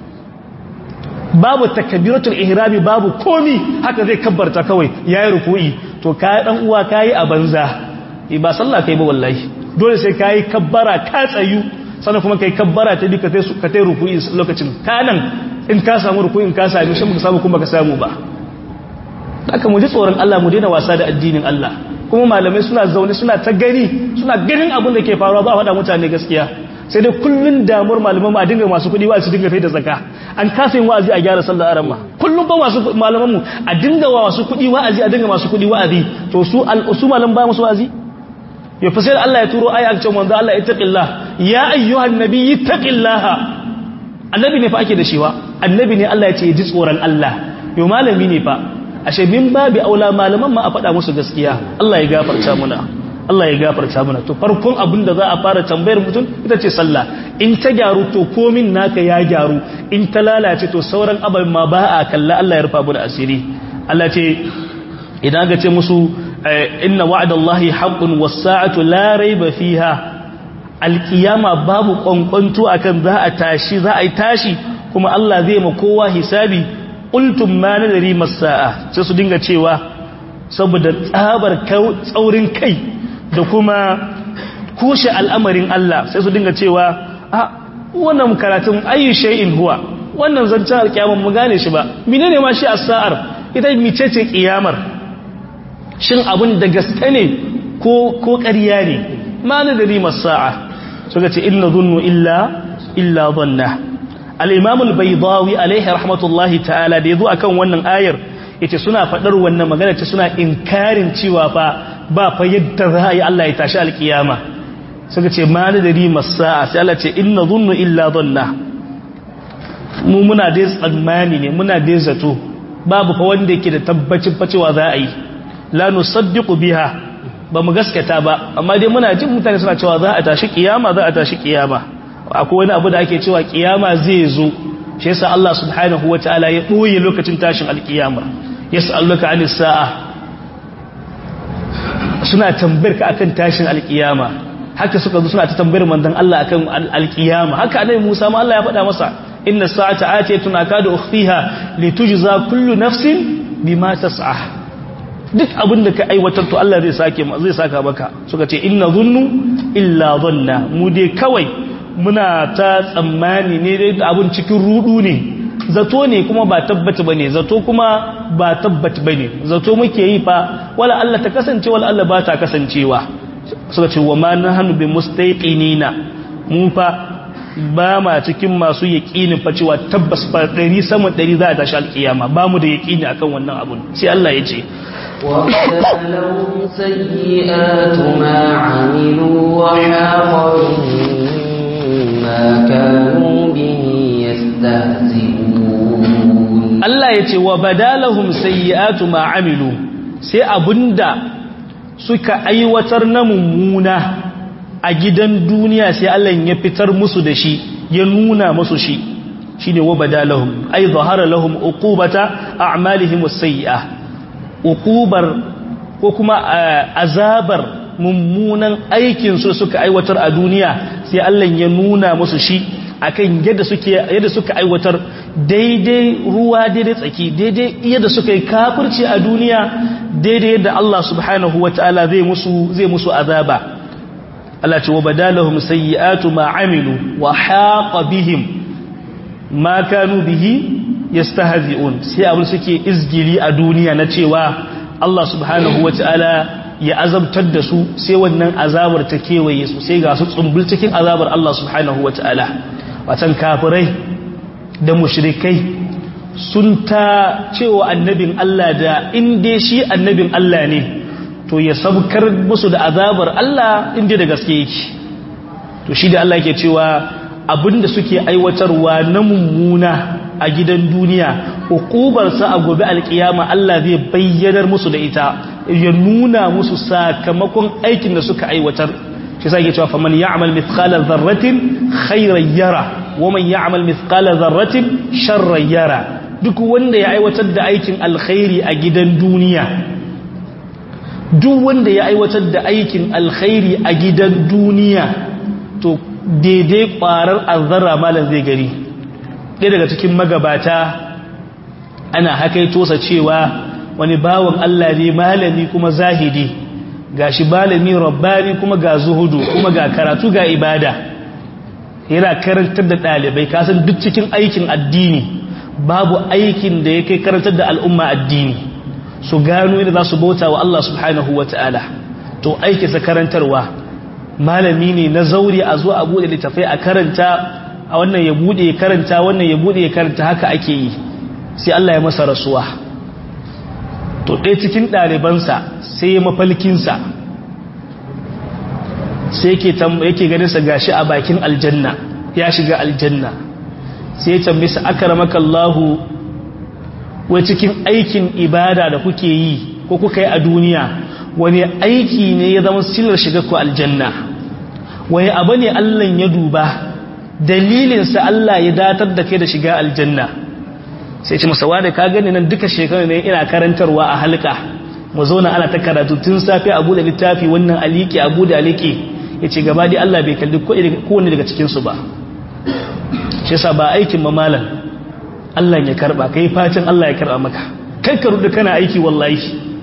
[SPEAKER 1] babu takabiratul ihrami babu komi haka zai kabbarta kawai ya yi ruku'i to ka dan uwa kai a banza ba sallah kai ba wallahi dole sai kai kabbara ka tsayu sannan kuma kai kabbara ta duka sai ka tai ruku'i lokacin kanan in ka samu ruku'in ka sami shi muka samu kuma ka samu ba haka mu ji tsoron Allah mu daina wasa da addinin Allah kuma malamai suna zaune suna ta gani suna ganin abin da ke faruwa ba faɗa mutane gaskiya sai dai kullun damuwar malaman a dinga masu kuɗi wa'azi dinga fai da zaka an kasa yin wa'azi a gyara sallar aramma kullum ba masu malaman mu a dinga wa masu kuɗi wa'azi a dinga masu kuɗi wa'azi to su al'usu malam ba musu wa'azi ya fi sai Allah ya turo aya ce manzo Allah ittaqillah ya ayyuhan nabiyyi ittaqillaha annabi ne fa ake da shi wa annabi ne Allah ya ce ji tsoron Allah yo malami ne fa ashe min babi aula malaman ma a faɗa musu gaskiya Allah ya gafarta muna Allah ya gafarta muna to farkon abin da za a fara tambayar mutum ita ce sallah in ta gyaru to komin naka ya gyaru in ta lalace to sauran abin ma ba a kalla Allah ya rufa mu da asiri Allah ce idan ga ce musu inna wa'dallahi haqqun was-sa'atu la rayba fiha alqiyama babu kwankwanto akan za a tashi za a yi tashi kuma Allah zai ma kowa hisabi qultum ma nadri mas-sa'a sai su dinga cewa saboda tsabar tsaurin kai da kuma kushe al'amarin Allah sai su dinga cewa a wannan karatun ayu shay'in huwa wannan zancen alkiyama mu gane shi ba menene ma shi as-sa'ar ita micece kiyamar shin abin da gaske ne ko ko ƙarya ne ma nadri mas-sa'a suka ce inna dhunnu illa illa dhanna al-imam al-baydawi alaihi rahmatullahi ta'ala da yazo akan wannan ayar yace suna fadar wannan magana ce suna inkarin cewa fa ba fa yadda za a yi Allah ya tashi alkiyama suka ce ma nadari masa'a sai Allah ce inna dhunnu illa dhanna mu muna dai tsammani ne muna dai zato babu fa wanda yake da tabbacin fa cewa za a yi la nusaddiqu biha ba mu gaskata ba amma dai muna jin mutane suna cewa za a tashi kiyama za a tashi kiyama akwai wani abu da ake cewa kiyama zai zo shi yasa Allah subhanahu wataala ya boye lokacin tashin alkiyama yas'aluka anis sa'a suna tambayar ka akan tashin alkiyama haka suka zo suna ta tambayar manzon Allah akan alkiyama haka annabi Musa ma Allah ya faɗa masa inna sa'ata atiyatun akadu ukhfiha litujza kullu nafsin bima tas'a duk abin da ka aiwatar to Allah zai sake zai saka maka suka ce inna dhunnu illa dhanna mu dai kawai muna ta tsammani ne dai abun cikin rudu ne zato ne kuma ba tabbata bane zato kuma ba tabbata bane zato muke yi fa wala Allah ta kasance wala Allah ba ta kasancewa suka ce wa ma nahnu bi mustaqinina mu fa ba ma cikin masu yaqinin fa cewa tabbas fa dari sama dari za ta tashi alkiyama ba mu da yaqini akan wannan abun sai Allah ya ce
[SPEAKER 2] وَقَتَلَهُمْ سَيِّئَاتُ مَا عَمِلُوا وَحَاقَ بِهِم مَّا كَانُوا بِهِ يَسْتَهْزِئُونَ
[SPEAKER 1] Allah ya ce wa badalahum sayyi'atu ma amilu sai abunda suka aiwatar na mummuna a gidan duniya sai Allah ya fitar musu da shi ya nuna musu shi shine wa badalahum ay zahara lahum uqubata a'malihim as-sayyi'a uqubar ko kuma azabar mummunan aikin su suka aiwatar a duniya sai Allah ya nuna musu shi akan yadda suke yadda suka aiwatar daidai ruwa daidai tsaki daidai yadda suka yi kafirci a duniya daidai yadda Allah subhanahu wataala zai musu zai musu azaba Allah ce wa badalahum sayyi'atu ma amilu wa haqa bihim ma kanu bihi yastahzi'un sai abin suke izgili a duniya na cewa Allah subhanahu wata'ala ya azabtar da su sai wannan azabar ta kewaye su sai ga su tsumbul cikin azabar Allah subhanahu wata'ala watan kafirai da mushrikai sun ta cewa annabin Allah da inda shi annabin Allah ne to ya sabkar musu da azabar Allah inda da gaske yake to shi da Allah yake cewa abinda suke aiwatarwa na mummuna a gidan duniya hukubarsa a gobe alkiyama Allah zai bayyanar musu da ita ya nuna musu sakamakon aikin da suka aiwatar shi sai yake cewa faman ya'mal mithqala dharratin khayran yara wa man ya'mal mithqala dharratin sharran yara duk wanda ya aiwatar da aikin alkhairi a gidan duniya duk wanda ya aiwatar da aikin alkhairi a gidan duniya to daidai kwarar azzara malam zai gari ɗaya daga cikin magabata ana hakaito sa cewa wani bawan Allah ne malami kuma zahidi gashi malami rabbani kuma ga zuhudu kuma ga karatu ga ibada yana karantar da ɗalibai kasan duk cikin aikin addini babu aikin da ya kai karantar da al'umma addini su gano yadda za su bauta wa Allah subhanahu wa ta'ala to aikinsa karantarwa malami ne na zauri a zuwa a buɗe littafai a karanta a wannan ya buɗe ya karanta wannan ya buɗe ya karanta haka ake yi sai Allah ya masa rasuwa to ɗaya cikin ɗalibansa sai ya mafalkinsa sai yake ganinsa gashi a bakin aljanna ya shiga aljanna sai ya tambisa akaramaka Allahu wai cikin aikin ibada da kuke yi ko kuka yi a duniya wani aiki ne ya zama silar shiga ku aljanna wani abu ne Allah ya duba dalilinsa Allah ya datar da kai da shiga aljanna sai ce masa wada ka gani nan duka shekaru ne ina karantarwa a halka mu zauna ana ta karatu tun safe abu da littafi wannan aliki abu da aliki ya ce gaba dai Allah bai kalli kowane daga cikinsu ba shi yasa ba aikin mamalan Allah ya karba kai facin Allah ya karba maka kai ka rudu kana aiki wallahi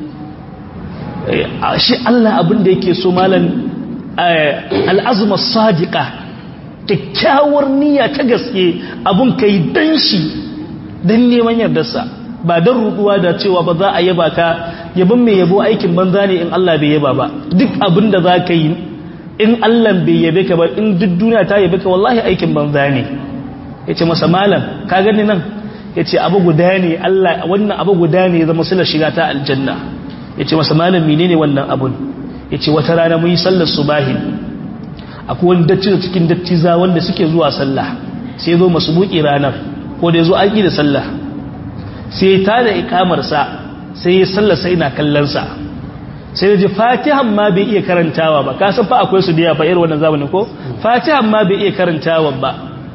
[SPEAKER 1] shi Allah abin da yake so malan al'azma sadiqa kyakkyawar niyya ta gaske abun kai dan shi dan neman yardarsa ba dan ruduwa da cewa ba za a yaba ka yabon mai yabo aikin banza ne in Allah bai yaba ba duk abin da za ka yi in Allah bai yabe ka ba in duk duniya ta yabe ka wallahi aikin banza ne yace masa malam ka gani nan yace abu guda ne Allah wannan abu guda ne zama sila shiga ta aljanna yace masa malam menene wannan abun yace wata rana mun yi sallar subahi akwai wani dacci da cikin dattiza wanda suke zuwa sallah sai zo masu buki ranar ko da yazo an yi da sallah sai ta da ikamar sa sai ya sallar sai ina kallon sa sai ji fatihan ma bai iya karantawa ba ka san fa akwai su da yawa irin wannan zamanin ko fatihan ma bai iya karantawa ba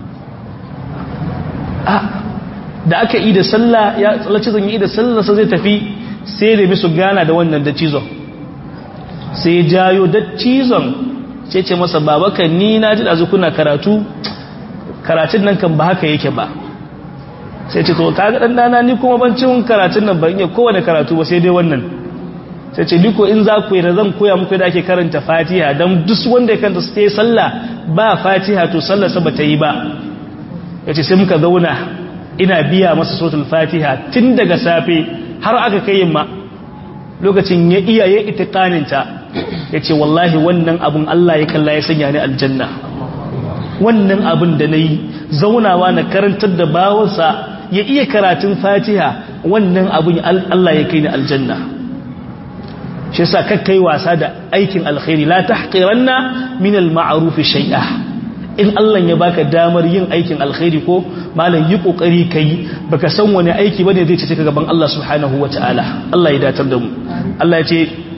[SPEAKER 1] da aka yi da sallah ya tsallaci zan yi da sallah sai zai tafi sai da misu gana da wannan da cizon sai jayo da cizon sai ce masa baba kan ni na ji dazu kuna karatu karatun nan kan ba haka yake ba sai ce to kaga dan dana ni kuma ban cin karatun nan ban iya kowane karatu ba sai dai wannan sai ce diko in za ku yi da zan koya muku da ake karanta fatiha don duk wanda ya kanta su ta yi sallah ba fatiha to sallarsa ba ta yi ba ya ce sai muka zauna ina biya masa sautul fatiha tun daga safe har aka kai yamma lokacin ya iya ya itikaninta ya ce wallahi wannan abun Allah ya kalla ya sanya ni aljanna wannan abun da na yi zaunawa na karantar da bawansa ya iya karatun fatiha wannan abun Allah ya kai ni aljanna shi yasa kakkai wasa da aikin alkhairi la tahqiranna min al-ma'ruf shay'a in Allah ya baka damar yin aikin alkhairi ko malam yi kokari kai baka san wani aiki bane zai cece ka gaban Allah subhanahu wataala Allah ya datar da mu Allah ya ce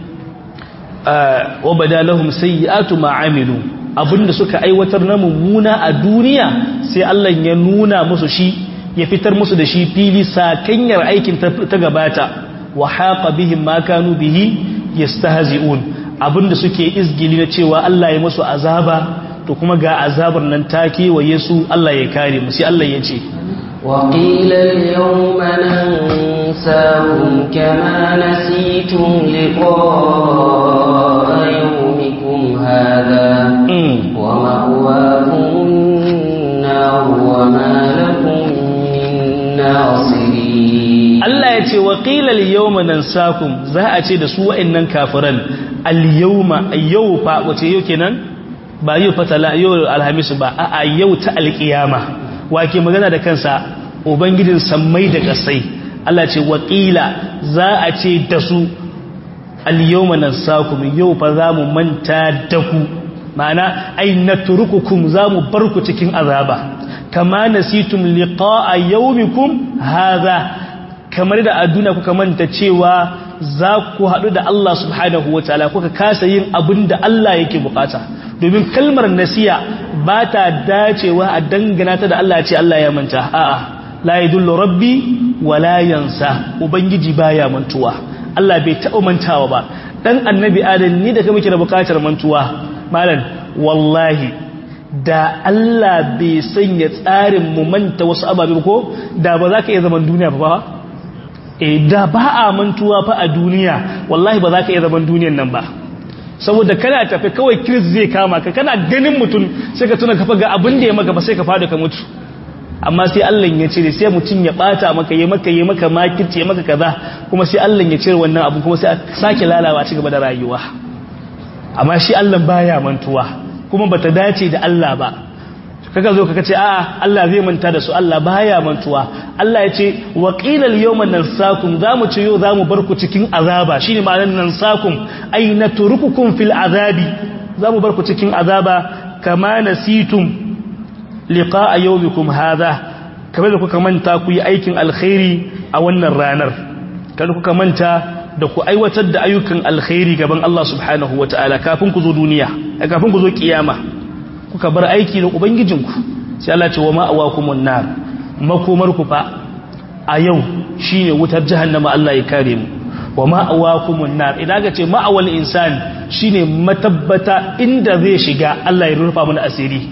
[SPEAKER 1] wa badalahum sayyi'atu ma amilu abinda suka aiwatar na mummuna a duniya sai Allah ya nuna musu shi ya fitar musu da shi fili sakanyar aikin ta gabata wa haqa bihim ma kanu bihi yastahzi'un abinda suke izgili na cewa Allah ya musu azaba to kuma ga azabar nan ta kewaye su Allah ya kare mu sai Allah ya ce
[SPEAKER 2] وقيل اليوم ننساكم كما نسيتم لقاء يومكم هذا ومأواكم النار وما لكم من ناصرين
[SPEAKER 1] Allah ya ce wa qilal yawma nansakum za a ce da su wa'annan kafiran al yawma yau fa wace yau kenan ba yau fa tala yau alhamis ba a yau ta alqiyama wake magana da kansa ubangijin sammai da kasai Allah ce wa qila za a ce da su al yawma nansakum yau fa za mu manta da ku ma'ana ai natrukukum za mu bar ku cikin azaba kama nasitum liqa'a yawmikum hadha kamar da a duniya kuka manta cewa za ku haɗu da Allah subhanahu wa ta'ala kuka kasa yin abin da Allah yake bukata domin kalmar nasiya ba ta dacewa a dangana ta da Allah ce Allah ya manta a'a la yadullu rabbi wa la yansa ubangiji baya mantuwa Allah bai taɓa mantawa ba dan annabi adam ni da kake muke da bukatar mantuwa malam wallahi da Allah bai sanya tsarin mu manta wasu ababe ko da ba za ka iya zaman duniya ba e da ba a mantuwa fa a duniya wallahi ba za ka iya zaman duniyan nan ba saboda kana tafi kawai kiris zai kama ka kana ganin mutum sai ka tuna kafa ga abin da ya maka ba sai ka fada ka mutu amma sai Allah ya cire sai mutum ya bata maka ya maka ya maka makirci ya maka kaza kuma sai Allah ya cire wannan abu kuma sai a sake lalawa ci gaba da rayuwa amma shi Allah baya mantuwa kuma bata dace da Allah ba kaga zo kaga ce a'a Allah zai manta da su Allah baya mantuwa Allah ya ce wa qilal yawma nansakum zamu ce yau zamu bar ku cikin azaba shine ma'anar nansakum ay natrukukum fil azabi zamu bar ku cikin azaba kama nasitum liqa'a yawmikum hadha kamar da kuka manta ku yi aikin alkhairi a wannan ranar kada kuka manta da ku aiwatar da ayyukan alkhairi gaban Allah subhanahu wataala kafin ku zo duniya kafin ku zo kiyama kuka bar aiki da ubangijinku sai Allah ce wa ma'awakumun nar makomar ku fa a yau shine wutar jahannama Allah ya kare mu wa ma'awakumun nar idan ga ce ma'awal insani shine matabbata inda zai shiga Allah ya rufa mana asiri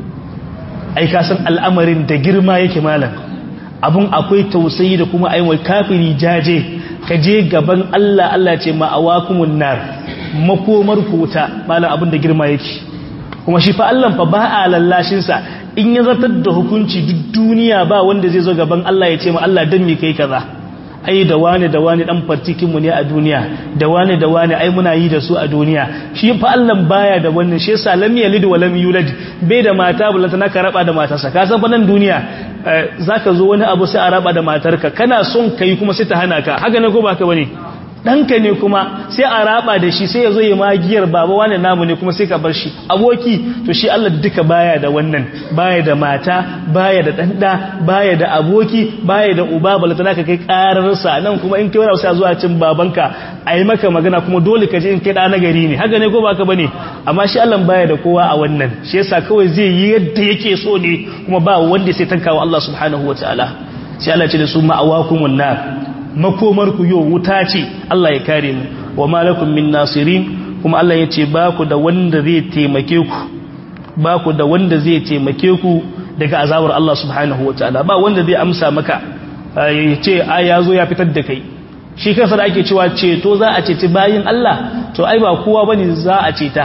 [SPEAKER 1] ai ka san al'amarin da girma yake malam abun akwai tausayi da kuma ai kafiri jaje ka je gaban Allah Allah ce ma'awakumun nar makomar ku wuta malam abun da girma yake kuma shi fa Allah fa ba a lallashin sa in ya zartar da hukunci duk duniya ba wanda zai zo gaban Allah ya ce ma Allah dan me kai kaza ai da wani da wani dan fartikin mu ne a duniya da wani da wani ai muna yi da su a duniya shi fa Allah baya da wannan shi yasa lam yalid wa lam yulad bai da mata bulanta na ka raba da matarsa ka san fa nan duniya zaka zo wani abu sai a raba da matarka kana son kai kuma sai ta hana ka haka ne ko baka bane ɗanka ne kuma sai a raba da shi sai ya zo ya magiyar baba wani namu ne kuma sai ka bar shi aboki to shi Allah duka baya da wannan baya da mata baya da ɗanɗa baya da aboki baya da uba balata naka kai ƙararsa nan kuma in kai wani sai zuwa cin babanka a yi maka magana kuma dole ka je in kai ɗa na gari ne haka ne ko baka bane amma shi Allah baya da kowa a wannan shi yasa kawai zai yi yadda yake so ne kuma ba wanda sai tankawa Allah subhanahu wataala sai Allah ce da su ma'awakumun nar makomar ku yau wuta ce Allah ya kare mu wa malakum min nasirin kuma Allah ya ce ba ku da wanda zai taimake ku ba ku da wanda zai taimake ku daga azabar Allah subhanahu wataala ba wanda zai amsa maka ya ce a ya zo ya fitar da kai shi kansa da ake cewa ceto za a ceci bayin Allah to ai ba kowa bane za a ceta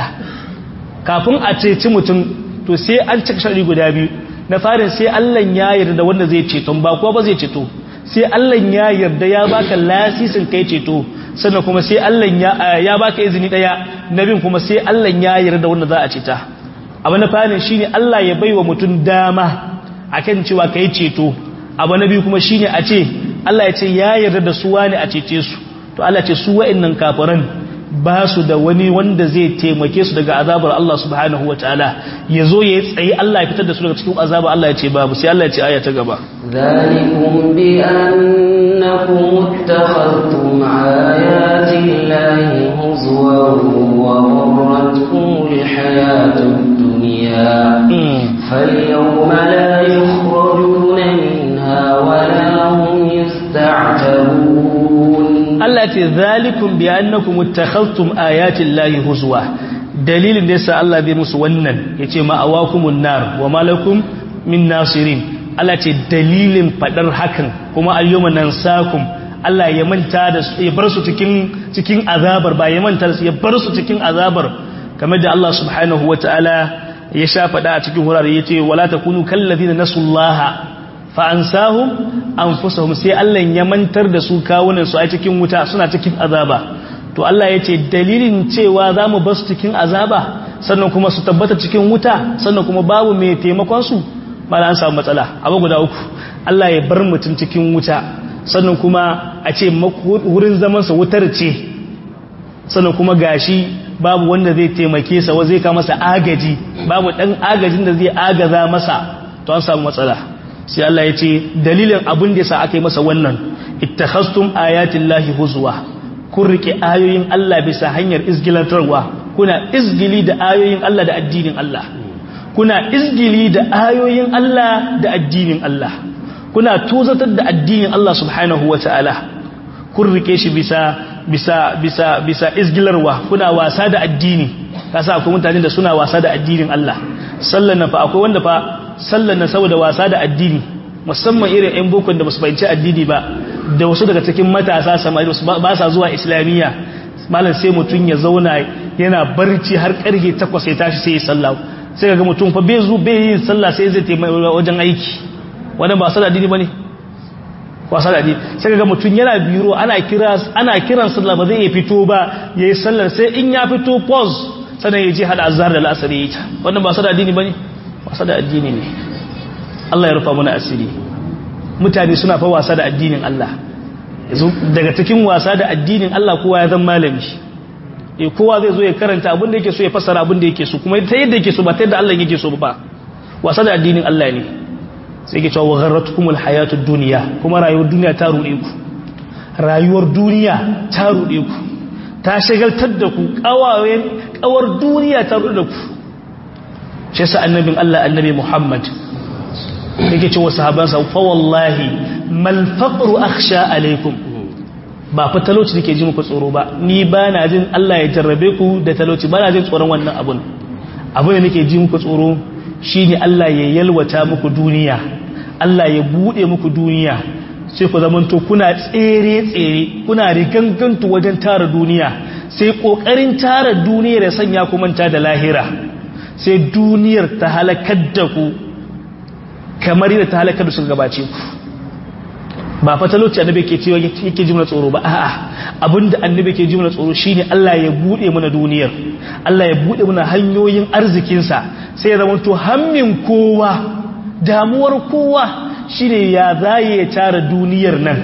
[SPEAKER 1] kafin a ceci mutum to sai an cika shari guda biyu na farin sai Allah ya yarda wanda zai ceton ba kowa ba zai ceto sai Allah ya yarda ya baka lasisin kai ceto sannan kuma sai Allah ya ya baka izini daya nabin kuma sai Allah ya yarda wanda za a ceta abu na farin shine Allah ya baiwa mutum dama akan cewa kai ceto abu na biyu kuma shine a ce Allah ya ce ya yarda da su wani a cece su to Allah ce su wa'annan kafiran ba su da wani wanda zai taimake su daga azabar Allah subhanahu wataala ya zo ya tsaye Allah ya fitar da su daga cikin azabar Allah ya ce babu sai Allah ya ce aya ta gaba
[SPEAKER 2] ذلكم بأنكم اتخذتم آيات الله هزوا وغرتكم الحياة الدنيا فاليوم لا يخرجون منها ولا هم يستعتبون
[SPEAKER 1] Allah ce zalikum bi annakum ittakhadhtum ayati llahi huzwa dalilin da yasa Allah bai musu wannan yace ma awakumun nar wa malakum min nasirin Allah ce dalilin fadar hakan kuma ayyuma nansakum Allah ya manta da su ya bar su cikin cikin azabar ba ya manta da su ya bar su cikin azabar kamar da Allah subhanahu wataala ya sha faɗa a cikin wurare yace wala takunu kallazina nasullaha fa ansahum anfusahum sai Allah ya mantar da su kawunan su a cikin wuta suna cikin azaba to Allah yace dalilin cewa zamu bar su cikin azaba sannan kuma su tabbata cikin wuta sannan kuma babu mai taimakon su mala an samu matsala abu guda uku Allah ya bar mutum cikin wuta sannan kuma a ce wurin zamansa wutar ce sannan kuma gashi babu wanda zai taimake sa zai ka masa agaji babu dan agajin da zai agaza masa to an samu matsala sai Allah ya ce dalilin abin da yasa aka yi masa wannan ittakhastum ayatillahi huzwa kun rike ayoyin Allah bisa hanyar izgilantarwa kuna izgili da ayoyin Allah da addinin Allah kuna izgili da ayoyin Allah da addinin Allah kuna tuzatar da addinin Allah subhanahu wata'ala kun rike shi bisa bisa bisa bisa izgilarwa kuna wasa da addini kasa akwai mutane da suna wasa da addinin Allah sallan nan fa akwai wanda fa sallan nan saboda wasa da addini musamman irin ɗan bokon da basu fahimci addini ba da wasu daga cikin matasa samari ba sa zuwa islamiyya malam sai mutum ya zauna yana barci har karfe 8 sai tashi sai ya sallah sai ga mutum fa bai zu bai yin sallah sai zai taimaka wajen aiki wannan ba sallah addini bane wasa da addini sai ga mutum yana biro ana kira ana kiran sallah ba zai iya fito ba yayi sallar sai in ya fito pause sannan ya je hada azhar da al'asr yayi ta wannan ba sallah addini bane wasa da addini ne Allah ya rufa mana asiri mutane suna fa wasa da addinin Allah yanzu daga cikin wasa da addinin Allah kowa ya zama malami eh kowa zai zo ya karanta abin da yake so ya fassara abin da yake so kuma ta yadda yake so ba ta yadda Allah yake so ba wasa da addinin Allah ne sai ke cewa gharratkumul hayatud dunya kuma rayuwar duniya ta rude ku rayuwar duniya ta rude ku ta shagaltar da ku kawayen kawar duniya ta rude ku shi sa annabin Allah annabi Muhammad yake cewa sahabansa fa wallahi mal faqru akhsha alaikum ba fa talauci nake ji muku tsoro ba ni ba na jin Allah ya jarrabe ku da talauci ba na jin tsoron wannan abun abun da nake ji muku tsoro shine Allah ya yalwata muku duniya Allah ya bude muku duniya sai ku zamanto kuna tsere tsere kuna rigangantu wajen tara duniya sai kokarin tara duniyar ya sanya ku manta da lahira sai duniyar ta halakar da ku kamar yadda ta halakar da suka gabace ku ba fa talauci annabi ke cewa yake ji mana tsoro ba a'a abinda annabi ke ji mana tsoro shine Allah ya bude mana duniyar Allah ya bude mana hanyoyin arzikin sa sai ya zamanto hammin kowa damuwar kowa shine ya zaye ya tara duniyar nan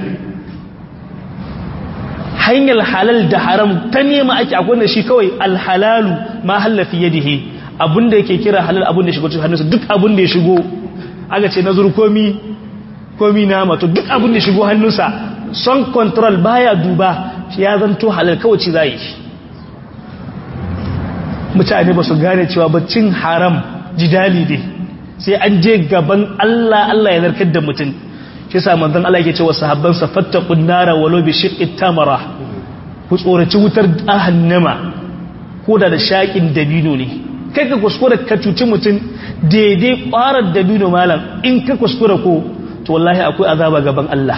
[SPEAKER 1] hanyar halal da haram ta nema ake akwai da shi kawai alhalalu ma hallafi yadihi abinda yake kira halal abinda ya shigo cikin hannunsa duk abinda ya shigo aka ce nazar komi komi nama to duk abin da shigo hannunsa son control baya duba ya zanto halal kawai ci zai mutane ba su gane cewa baccin haram jidali ne sai an je gaban Allah Allah ya zarkar da mutum shi yasa manzon Allah yake cewa sahabban sa fattaqun nara walau bi shiqqi tamara ku tsoraci wutar jahannama ko da da shakin dabino ne kai ka kuskura ka cuci mutum daidai kwarar dabino malam in ka kuskura ko to wallahi akwai azaba gaban Allah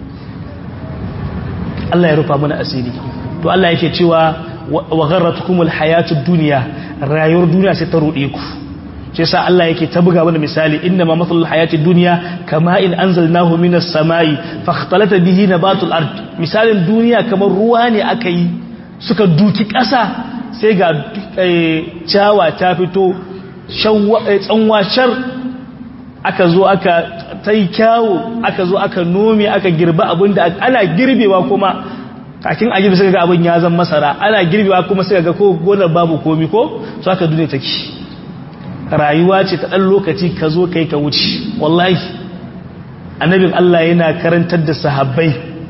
[SPEAKER 1] Allah ya rufa mana asiri to Allah yake cewa wa gharratukumul hayatud dunya rayuwar duniya sai ta rude ku shi yasa Allah yake ta buga mana misali inna ma mathalul hayatid dunya kama in anzalnahu minas samai fakhtalata bihi nabatul ard misalin duniya kamar ruwa ne aka yi suka duki ƙasa sai ga ciyawa ta fito tsanwashar aka zo aka ta yi kyawo aka zo aka nome aka girba abinda ana girbewa kuma kakin a girbe suka ga abin ya zan masara ana girbewa kuma suka ga ko gonar babu komi ko su aka dune take rayuwa ce ta ɗan lokaci ka zo kai ka wuce wallahi annabin Allah yana karantar da sahabbai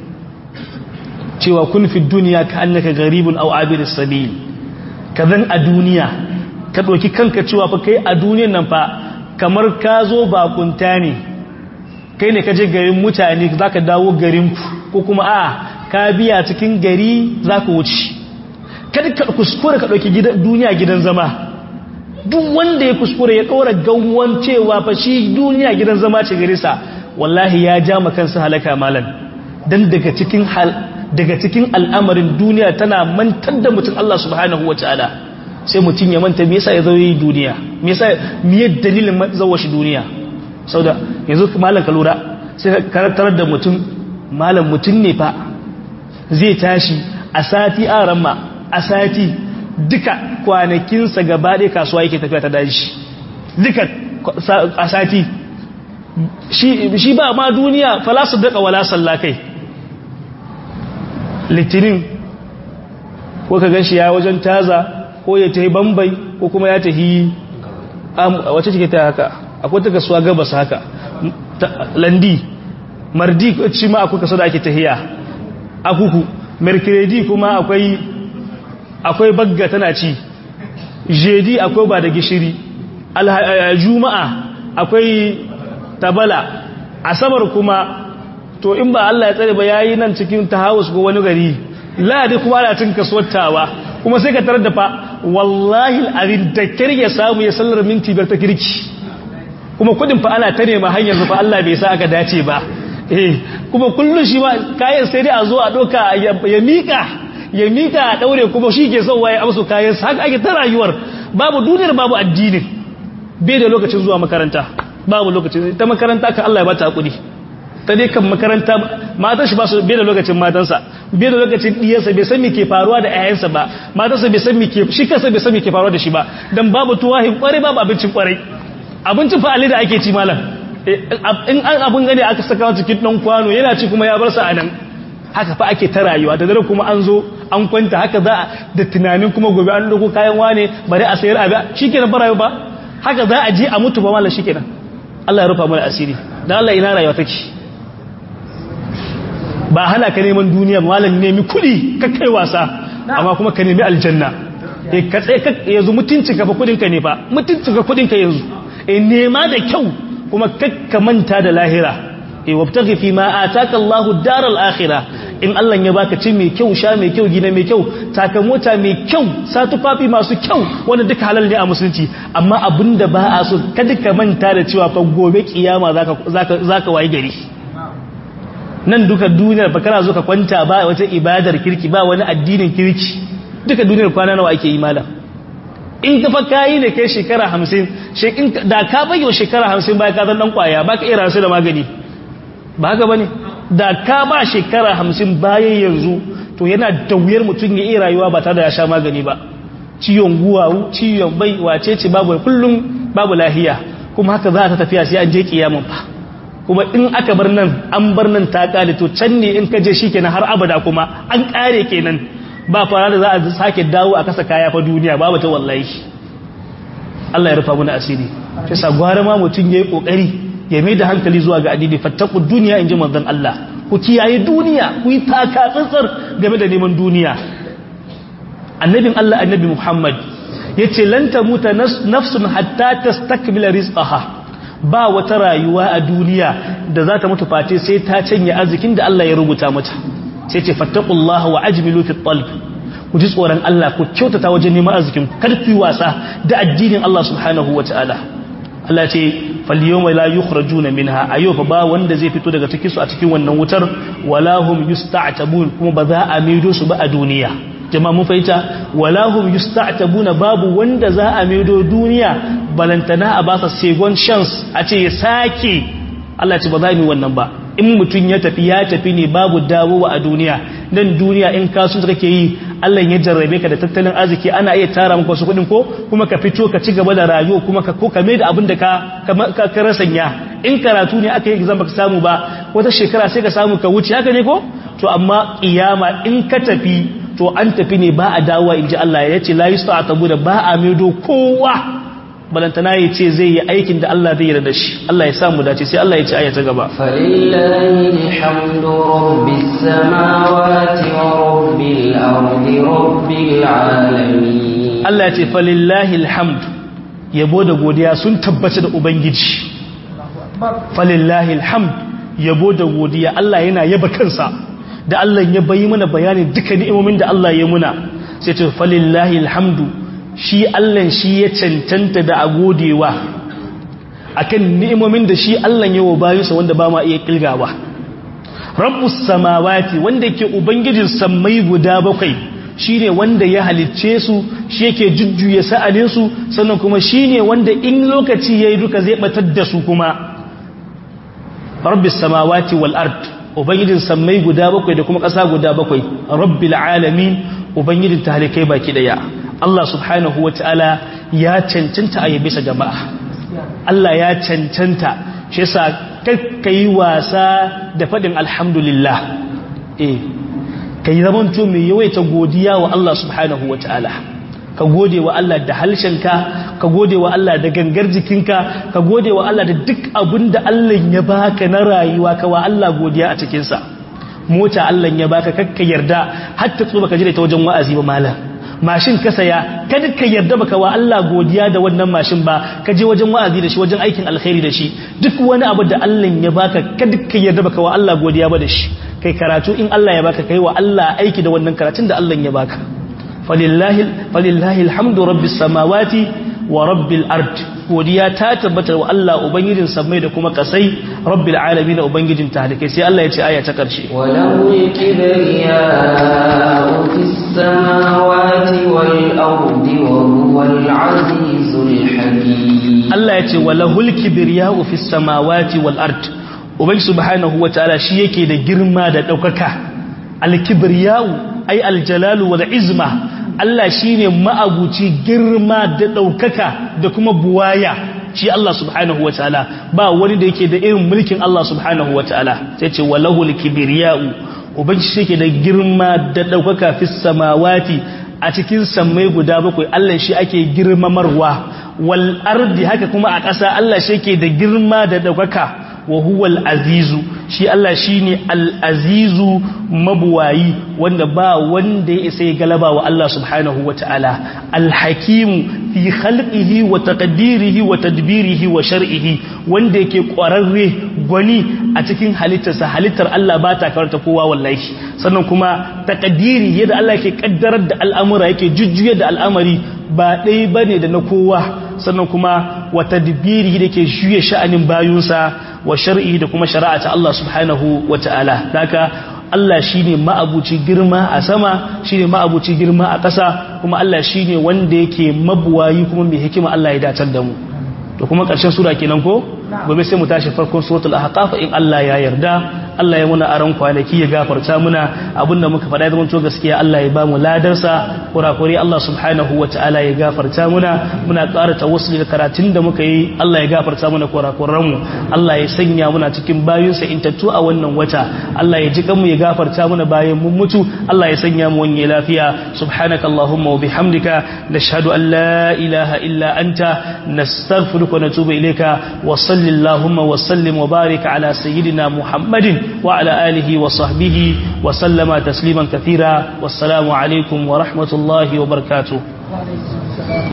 [SPEAKER 1] cewa kun fi duniya ka annaka garibun aw abiris sabil ka zan a duniya ka ɗauki kanka cewa fa kai a duniyan nan fa kamar ka zo bakunta ne kai ne ka je garin mutane za ka dawo garinku ko kuma a ka biya cikin gari za ka wuce kada ka kuskure ka ɗauki duniya gidan zama duk wanda ya kuskure ya ɗora gawon cewa fa shi duniya gidan zama ce gare sa wallahi ya ja ma kansa halaka malan dan daga cikin hal daga cikin al'amarin duniya tana mantar da mutum Allah subhanahu wataala sai mutum ya manta me yasa ya zo yi duniya me yasa me ya dalilin zawo shi duniya sauda yanzu malam ka lura sai ka karantar da mutum malam mutum ne fa zai tashi a sati a ramma a sati duka kwanakinsa gaba ɗaya kasuwa yake tafiya ta daji duka a sati shi ba ma duniya falasu daga wala sallakai litinin ko ka ganshi ya wajen taza ko ya tahi bambai ko kuma ya tahi wacce cike ta haka akwai ta kasuwa gabas haka landi mardi ci ma akwai kaso da ake tahiya akuku mercredi kuma akwai akwai bagga tana ci jedi akwai ba da gishiri juma'a akwai tabala asabar kuma to in ba Allah ya tsare ba yayi nan cikin tahawus ko wani gari ladi kuma ana cin kasuwattawa kuma sai ka tarar da fa wallahi al'azim da kirge samu ya sallar minti biyar ta kirki kuma kudin fa ana ta nema hanyar fa Allah bai sa aka dace ba eh kuma kullun shi ma kayan sai dai a zo a doka ya mika ya mika a daure kuma shi ke son waye amsu kayan sa haka ake ta rayuwar babu duniyar babu addinin bai da lokacin zuwa makaranta babu lokacin ta makaranta kan Allah ya bata hakuri ta dai kan makaranta matan shi ba su bai da lokacin matansa bai da lokacin diyarsa bai san me ke faruwa da ƴaƴansa ba matansa bai san me ke shi kansa bai san me ke faruwa da shi ba dan babu tuwahin kwarai babu abincin kwarai abincin fa da ake ci malam in an abun gane aka saka cikin dan kwano yana ci kuma ya bar sa anan haka fa ake ta rayuwa da dare kuma an zo an kwanta haka za da tunanin kuma gobe an dauko kayan wane bari a sayar abi shikenan ba rayuwa ba haka za a je a mutu ba mallan shikenan Allah ya rufa mana asiri dan Allah ina rayuwa take ba hana ka neman duniya malam nemi kudi ka kai wasa amma kuma ka nemi aljanna eh ka tsaye ka yanzu mutunci ka fa kudin ka ne fa mutunci ka kudin ka yanzu eh nema da kyau kuma kakka manta da lahira eh wabtaghi fi ma ataka Allahu daral akhirah in Allah ya baka ci mai kyau sha mai kyau gina mai kyau taka mota mai kyau sa tufafi masu kyau wanda duka halal ne a musulunci amma abinda ba a so kada ka manta da cewa fa gobe kiyama zaka zaka zaka wayi gari nan duka duniyar ba kana zo ka kwanta ba wata ibadar kirki ba wani addinin kirki duka duniyar kwana nawa ake yi malam in ka fa kayi ne kai shekara 50 da ka bayyana shekara 50 bai ka zan dan kwaya ba ka iya rasu da magani ba haka bane da ka ba shekara 50 bayan yanzu to yana da wuyar mutum ya iya rayuwa ba tare da ya sha magani ba ciwon guwawu ciwon bai wace ce babu kullum babu lahiya kuma haka za ta tafiya sai an je kiyamun fa kuma in aka bar nan an bar nan ta kare to can ne in ka je shi kenan har abada kuma an kare kenan ba fara da za a sake dawo a kasa kaya fa duniya babu ta wallahi Allah ya rufa mana asiri sai sa gwara ma mutun yayi kokari ya mai da hankali zuwa ga addini fattaku duniya inji manzon Allah ku kiyaye duniya ku yi taka tsantsar game da neman duniya annabin Allah annabi Muhammad yace lan tamuta nafsun hatta tastakmila rizqaha ba wata rayuwa a duniya da za ta mutu face sai ta canye arzikin da Allah ya rubuta mata sai ce fattaqullaha wa ajmilu fi talb ku ji tsoron Allah ku kyautata wajen neman arzikin kar ku yi wasa da addinin Allah subhanahu wataala Allah ce fal yawma la yukhrajuna minha ayo fa ba wanda zai fito daga cikin su a cikin wannan wutar wala hum yusta'tabun kuma ba za a maido su ba a duniya jama'a mun fahimta wala hum yusta'tabuna babu wanda za a maido duniya balantana a ba sa second chance a ce ya sake Allah ce ba za mu yi wannan ba in mutum ya tafi ya tafi ne babu dawowa a duniya nan duniya in kasu da kake yi Allah ya jarrabe ka da tattalin arziki ana iya tara maka wasu kuɗin ko kuma ka fito ka ci gaba da rayuwa kuma ka ko ka mai da abin da ka ka rasanya in karatu ne aka yi exam baka samu ba wata shekara sai ka samu ka wuce haka ne ko to amma kiyama in ka tafi to an tafi ne ba a dawowa in ji Allah ya ce la yusta'tabu da ba a maido kowa balantana ya ce zai yi aikin da Allah zai yarda shi Allah ya samu dace sai Allah ya ce aya ta gaba
[SPEAKER 2] falillahi alhamdu rabbis samawati wa rabbil ardi rabbil alamin
[SPEAKER 1] Allah ya ce falillahi alhamd yabo da godiya sun tabbata da ubangiji falillahi alhamd yabo da godiya Allah yana yaba kansa da Allah ya bayi mana bayanin duka ni'imomin da Allah ya muna sai ce falillahi alhamdu shi Allah shi ya cancanta da a godewa akan ni'imomin da shi Allah yawo bayinsa wanda ba ma iya kilgawa rabbus samawati wanda yake ubangijin sammai guda bakwai shine wanda ya halicce su shi yake jujjuya sa'alin su sannan kuma shine wanda in lokaci yayi duka zai batar da su kuma rabbis samawati wal ard ubangijin sammai guda bakwai da kuma ƙasa guda bakwai rabbil alamin ubangijin talikai baki daya Allah subhanahu wataala ya cancanta a yabe sa jama'a Allah ya cancanta shi yasa kai wasa da fadin alhamdulillah eh kai zamanto mai yawaita godiya wa Allah subhanahu wataala ka gode wa Allah da halshenka ka gode wa Allah da gangar jikinka ka gode wa Allah da duk abin da Allah ya baka na rayuwa ka wa Allah godiya a cikinsa mota Allah ya baka kakka yarda hatta tsuba ka jira ta wajen wa'azi ba malam mashin ka saya kada ka yarda baka wa Allah godiya da wannan mashin ba ka je wajen wa'azi da shi wajen aikin alkhairi da shi duk wani abu da Allah ya baka kada ka yarda baka wa Allah godiya ba da shi kai karatu in Allah ya baka kai wa Allah aiki da wannan karatun da Allah ya baka falillahi falillahi alhamdu rabbis samawati wa rabbil ard godiya ta tabbata wa Allah ubangijin samai da kuma kasai rabbil alamin ubangijin talikai sai Allah ya ce aya ta karshe
[SPEAKER 2] walau kibriya fis samawati wal ardi wa huwal azizul hakim
[SPEAKER 1] Allah ya ce walahul kibriya fis samawati wal ard ubangi subhanahu wataala shi yake da girma da daukaka al kibriya ai al jalalu wal izma Allah shi ne ma'abuci girma da ɗaukaka da kuma buwaya shi Allah subhanahu wa ta'ala ba wani da yake da irin mulkin Allah subhanahu wa ta'ala sai ce walahul kibiriya'u ubanci shi ke da girma da ɗaukaka fi samawati a cikin sammai guda bakwai Allah shi ake girmamarwa wal ardi haka kuma a ƙasa Allah shi ke da girma da ɗaukaka wa huwal azizu shi Allah shine al-azizu mabuwayi wanda ba wanda ya isa galaba wa Allah subhanahu wataala al-hakim fi khalqihi wa taqdirihi wa tadbirihi wa shar'ihi wanda yake ƙwararre gwani a cikin halittarsa halittar Allah ba ta karanta kowa wallahi sannan kuma taqdiri yadda Allah yake kaddarar da al'amura yake jujjuya da al'amari ba ɗaya bane da na kowa sannan kuma wa tadbirihi da ke juya sha'anin bayunsa wa shar'i da kuma shari'a ta Allah subhanahu wa ta'ala haka Allah shine ma'abuci girma a sama shine ma'abuci girma a ƙasa kuma Allah shine wanda yake mabuwayi kuma mai hikima Allah ya dacar da mu to kuma ƙarshen sura kenan ko gobe sai mu tashi farkon suratul ahqaf in Allah ya yarda Allah ya muna aron kwanaki ya gafarta muna abinda muka faɗa zaman to gaskiya Allah ya ba mu ladarsa kurakure Allah subhanahu wataala ya gafarta muna muna ƙara tawassuli da karatun da muka yi Allah ya gafarta muna kurakuran mu Allah ya sanya muna cikin bayinsa intattu a wannan wata Allah ya ji mu ya gafarta muna bayan mun mutu Allah ya sanya mu wani lafiya subhanakallahumma wa bihamdika nashhadu an la ilaha illa anta nastaghfiruka wa natubu ilayka wa صل اللهم وسلم وبارك على سيدنا محمد وعلى آله وصحبه وسلم تسليما كثيرا والسلام عليكم ورحمة الله وبركاته